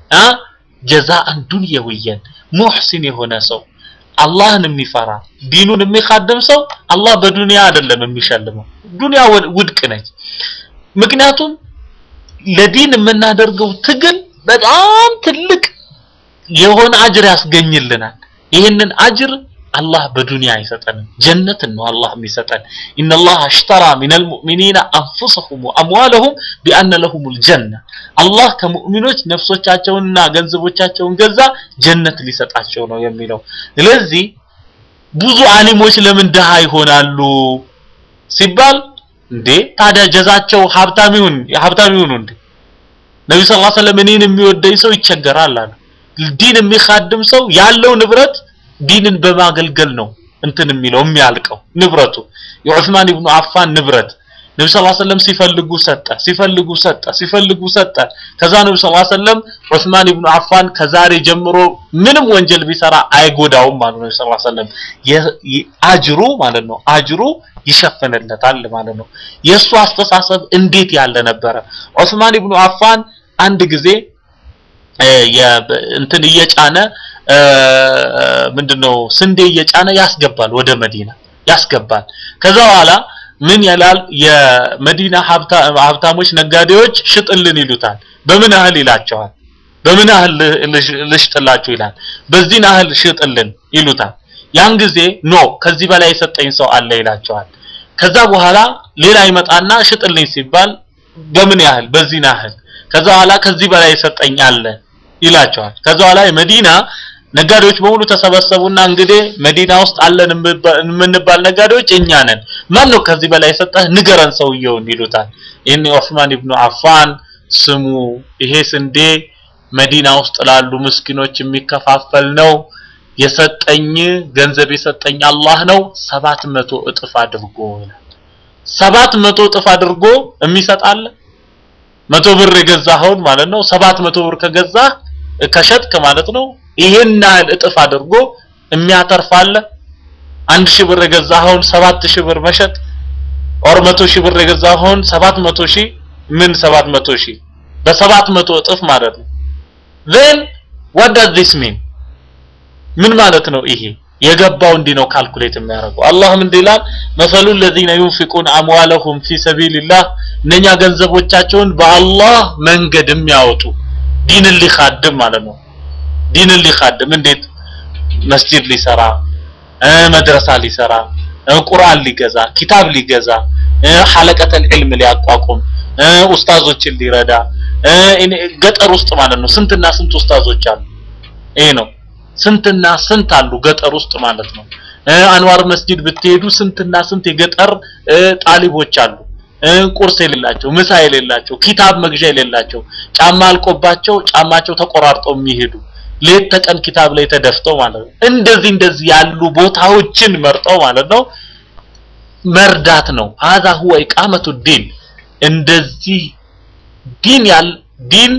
ጀዛአን ዱንየውየን ሙሕሲን የሆነ ሰው አላህን የሚፈራ ዲኑን የሚካደም ሰው አላህ በዱንያ አይደለም የሚሸልመው ዱንያ ውድቅ ነች ምክንያቱም ለዲን የምናደርገው ትግል በጣም ትልቅ የሆነ አጅር ያስገኝልናል ይህንን አጅር አላህ በዱንያ አይሰጠንም ጀነትን ነው አላህ የሚሰጠን ኢነላህ አሽተራ ሚነል ሙእሚኒና አንፉሰሁም ወአምዋለሁም ቢአነ ለሁሙል ጀነ አላህ ከሙእሚኖች ነፍሶቻቸውንና ገንዘቦቻቸውን ገዛ ጀነት ሊሰጣቸው ነው የሚለው ስለዚህ ብዙ አሊሞች ለምን ድሃ ይሆናሉ ሲባል እንዴ ታዲያ ጀዛቸው ሀብታም ይሁን ሀብታም ይሁኑ እንዴ ነብዩ ሰለላሁ ዐለይሂ ወሰለም እኔን የሚወደኝ ሰው ይቸገራል አሉ ዲን የሚካድም ሰው ያለው ንብረት ዲንን በማገልገል ነው እንትን የሚለው የሚያልቀው ንብረቱ የዑስማን ኢብኑ አፋን ንብረት ነቢ ስ ሰለም ሲፈልጉ ሰጠ፣ ሲፈልጉ ሰጠ፣ ሲፈልጉ ሰጠ። ከዛ ነቢ ስ ሰለም ዑስማን ኢብኑ አፋን ከዛሬ ጀምሮ ምንም ወንጀል ቢሰራ አይጎዳውም ማለት ነው። ነቢ ስ ሰለም አጅሩ ማለት ነው አጅሩ ይሸፍንለታል ማለት ነው። የእሱ አስተሳሰብ እንዴት ያለ ነበረ? ዑስማን ኢብኑ አፋን አንድ ጊዜ እንትን እየጫነ ምንድነው ስንዴ እየጫነ ያስገባል ወደ መዲና ያስገባል። ከዛ በኋላ ምን ይላል? የመዲና ሀብታሞች ነጋዴዎች ሽጥልን ይሉታል። በምን ያህል ይላቸዋል። በምን ያህል ልሽጥላችሁ ይላል። በዚህን ያህል ሽጥልን ይሉታል። ያን ጊዜ ኖ ከዚህ በላይ የሰጠኝ ሰው አለ ይላቸዋል። ከዛ በኋላ ሌላ ይመጣና ሽጥልኝ ሲባል በምን ያህል በዚህን ያህል ከዛ በኋላ ከዚህ በላይ የሰጠኝ አለ ይላቸዋል። ከዛ በኋላ የመዲና ነጋዴዎች በሙሉ ተሰበሰቡና እንግዲህ መዲና ውስጥ አለን የምንባል ነጋዴዎች እኛ ነን። ማን ነው ከዚህ በላይ የሰጠህ ንገረን ሰውየውን ይሉታል። ይህን ዑስማን ኢብኑ አፋን ስሙ፣ ይሄ ስንዴ መዲና ውስጥ ላሉ ምስኪኖች የሚከፋፈል ነው። የሰጠኝ ገንዘብ የሰጠኝ አላህ ነው። ሰባት መቶ እጥፍ አድርጎ ይላል። ሰባት መቶ እጥፍ አድርጎ የሚሰጣለ መቶ ብር የገዛኸውን ማለት ነው። ሰባት መቶ ብር ከገዛህ ከሸጥክ ማለት ነው ይሄን ያህል እጥፍ አድርጎ የሚያተርፋለ። አንድ ሺህ ብር የገዛኸውን ሰባት ሺህ ብር መሸጥ ኦር መቶ ሺህ ብር የገዛኸውን ሰባት መቶ ሺህ ምን ሰባት መቶ ሺህ በሰባት መቶ እጥፍ ማለት ነው። then what does this mean ምን ማለት ነው ይሄ? የገባው እንዲህ ነው ካልኩሌት የሚያደርገው አላህም እንዲህ ይላል መሰሉ الذين ينفقون اموالهم في سبيل الله እነኛ ገንዘቦቻቸውን በአላህ መንገድ የሚያወጡ ዲንን ሊኻድም ማለት ነው ዲንን ሊኻድም እንዴት መስጂድ ሊሰራ መድረሳ ሊሰራ ቁርአን ሊገዛ ኪታብ ሊገዛ ሐለቀተል ዒልም ሊያቋቁም ኡስታዞችን ሊረዳ ገጠር ውስጥ ማለት ነው ስንትና ስንት ኡስታዞች አሉ ይሄ ነው ስንትና ስንት አሉ ገጠር ውስጥ ማለት ነው አንዋር መስጂድ ብትሄዱ ስንትና ስንት የገጠር ጣሊቦች አሉ ቁርስ የሌላቸው ምሳ የሌላቸው ኪታብ መግዣ የሌላቸው ጫማ አልቆባቸው ጫማቸው ተቆራርጠው የሚሄዱ ሌት ተቀን ኪታብ ላይ ተደፍተው ማለት ነው እንደዚህ እንደዚህ ያሉ ቦታዎችን መርጠው ማለት ነው መርዳት ነው هذا هو إقامة الدين እንደዚህ ዲን ያል ዲን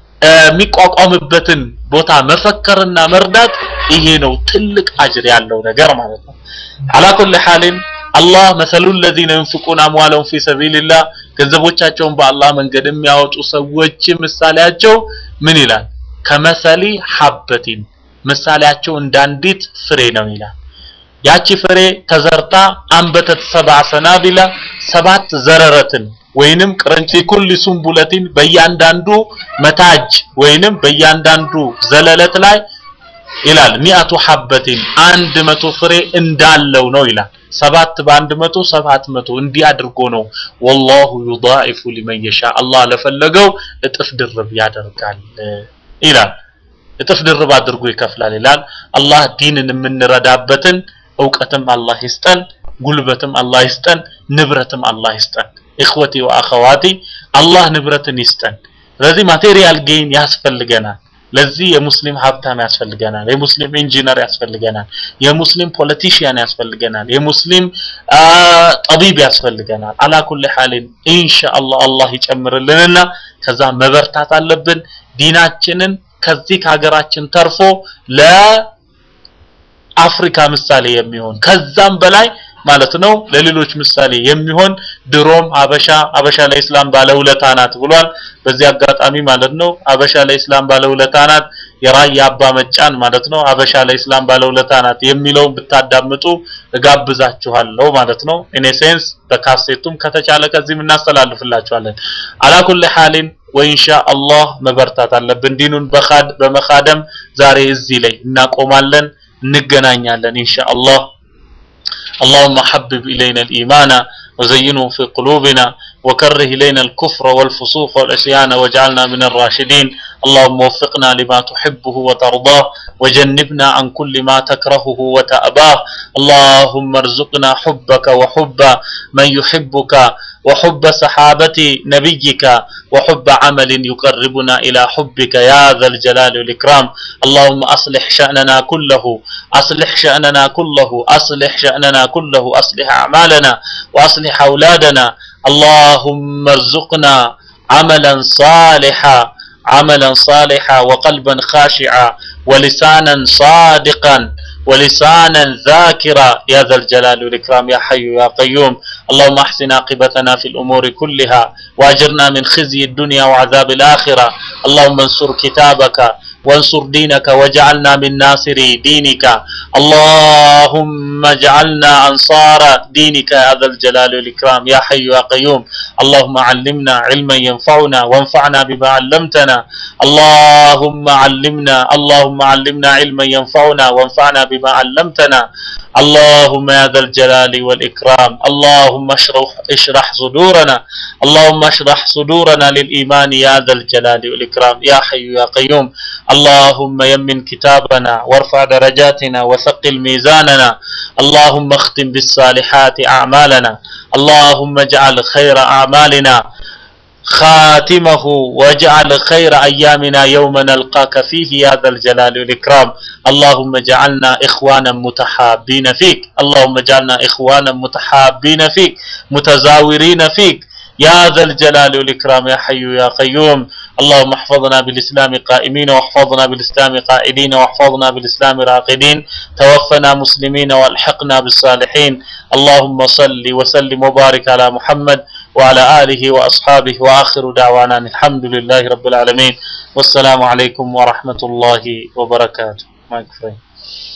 የሚቋቋምበትን ቦታ መፈከርና መርዳት ይሄ ነው ትልቅ አጅር ያለው ነገር ማለት ነው على كل حال አላህ መሰሉ الذين ينفقون اموالهم في سبيل الله ገንዘቦቻቸውን በአላህ መንገድ የሚያወጡ ሰዎች ምሳሌያቸው ምን ይላል ከመሰሊ ሐበቲን ምሳሌያቸው እንዳንዲት ፍሬ ነው ይላል ያቺ ፍሬ ተዘርታ አንበተት ሰብዓ ሰናቢላ ሰባት ዘረረትን ወይንም ቅርንጪ ኩል ሱንቡለቲን በእያንዳንዱ መታጅ ወይንም በእያንዳንዱ ዘለለት ላይ ይላል ሚአቱ ሐበቲን አንድ መቶ ፍሬ እንዳለው ነው ይላል ሰባት በአንድ መቶ ሰባት መቶ እንዲህ አድርጎ ነው ወላሁ ዩዳኢፉ ሊመን የሻ አላህ ለፈለገው እጥፍ ድርብ ያደርጋል ይላል እጥፍ ድርብ አድርጎ ይከፍላል ይላል አላህ ዲንን የምንረዳበትን እውቀትም አላህ ይስጠን ጉልበትም አላህ ይስጠን ንብረትም አላህ ይስጠን ኢኽወቲ ወአኸዋቲ አላህ ንብረትን ይስጠን ስለዚህ ማቴሪያል ጌን ያስፈልገናል ለዚህ የሙስሊም ሀብታም ያስፈልገናል የሙስሊም ኢንጂነር ያስፈልገናል የሙስሊም ፖለቲሽያን ያስፈልገናል የሙስሊም ጠቢብ ያስፈልገናል አላ ኩል ሐሊን ኢንሻአላህ አላህ ይጨምርልንና ከዛ መበርታት አለብን ዲናችንን ከዚህ ከሀገራችን ተርፎ ለአፍሪካ ምሳሌ የሚሆን ከዛም በላይ ማለት ነው ለሌሎች ምሳሌ የሚሆን ድሮም አበሻ አበሻ ለኢስላም ባለውለታ ናት ብሏል በዚህ አጋጣሚ ማለት ነው አበሻ ለኢስላም ባለውለታ ናት የራያ አባ መጫን ማለት ነው አበሻ ለኢስላም ባለውለታ ናት የሚለውን ብታዳምጡ እጋብዛችኋለሁ ማለት ነው ኢን ሴንስ በካሴቱም ከተቻለ ከዚህም እናስተላልፍላችኋለን አላኩል ሐሊን ወኢንሻ አላህ መበርታት አለብን ዲኑን በኻድ በመኻደም ዛሬ እዚህ ላይ እናቆማለን እንገናኛለን ኢንሻ አላህ اللهم حبب إلينا الإيمان وزينه في قلوبنا وكره إلينا الكفر والفسوق والعصيان واجعلنا من الراشدين اللهم وفقنا لما تحبه وترضاه وجنبنا عن كل ما تكرهه وتأباه اللهم ارزقنا حبك وحب من يحبك وحب صحابة نبيك وحب عمل يقربنا إلى حبك يا ذا الجلال والإكرام اللهم أصلح شأننا كله أصلح شأننا كله أصلح شأننا كله أصلح أعمالنا وأصلح أولادنا اللهم ارزقنا عملا صالحا عملا صالحا وقلبا خاشعا ولسانا صادقا ولسانا ذاكرا يا ذا الجلال والإكرام يا حي يا قيوم اللهم احسن عاقبتنا في الأمور كلها وأجرنا من خزي الدنيا وعذاب الآخرة اللهم انصر كتابك وانصر دينك واجعلنا من ناصري دينك اللهم اجعلنا أنصار دينك يا ذا الجلال والإكرام يا حي يا قيوم اللهم علمنا علما ينفعنا وانفعنا بما علمتنا اللهم علمنا اللهم علمنا علما ينفعنا وانفعنا بما علمتنا اللهم يا ذا الجلال والإكرام اللهم اشرح اشرح صدورنا اللهم اشرح صدورنا للإيمان يا ذا الجلال والإكرام يا حي يا قيوم اللهم يمن كتابنا وارفع درجاتنا وثقل ميزاننا اللهم اختم بالصالحات أعمالنا اللهم اجعل خير أعمالنا خاتمه واجعل خير أيامنا يوم نلقاك فيه يا ذا الجلال والإكرام اللهم اجعلنا إخوانا متحابين فيك اللهم اجعلنا إخوانا متحابين فيك متزاورين فيك يا ذا الجلال والإكرام يا حي يا قيوم اللهم احفظنا بالإسلام قائمين واحفظنا بالإسلام قائدين واحفظنا بالإسلام راقدين توفنا مسلمين والحقنا بالصالحين اللهم صل وسلم وبارك على محمد وعلى آله وأصحابه وآخر دعوانا أن الحمد لله رب العالمين والسلام عليكم ورحمة الله وبركاته ما يكفي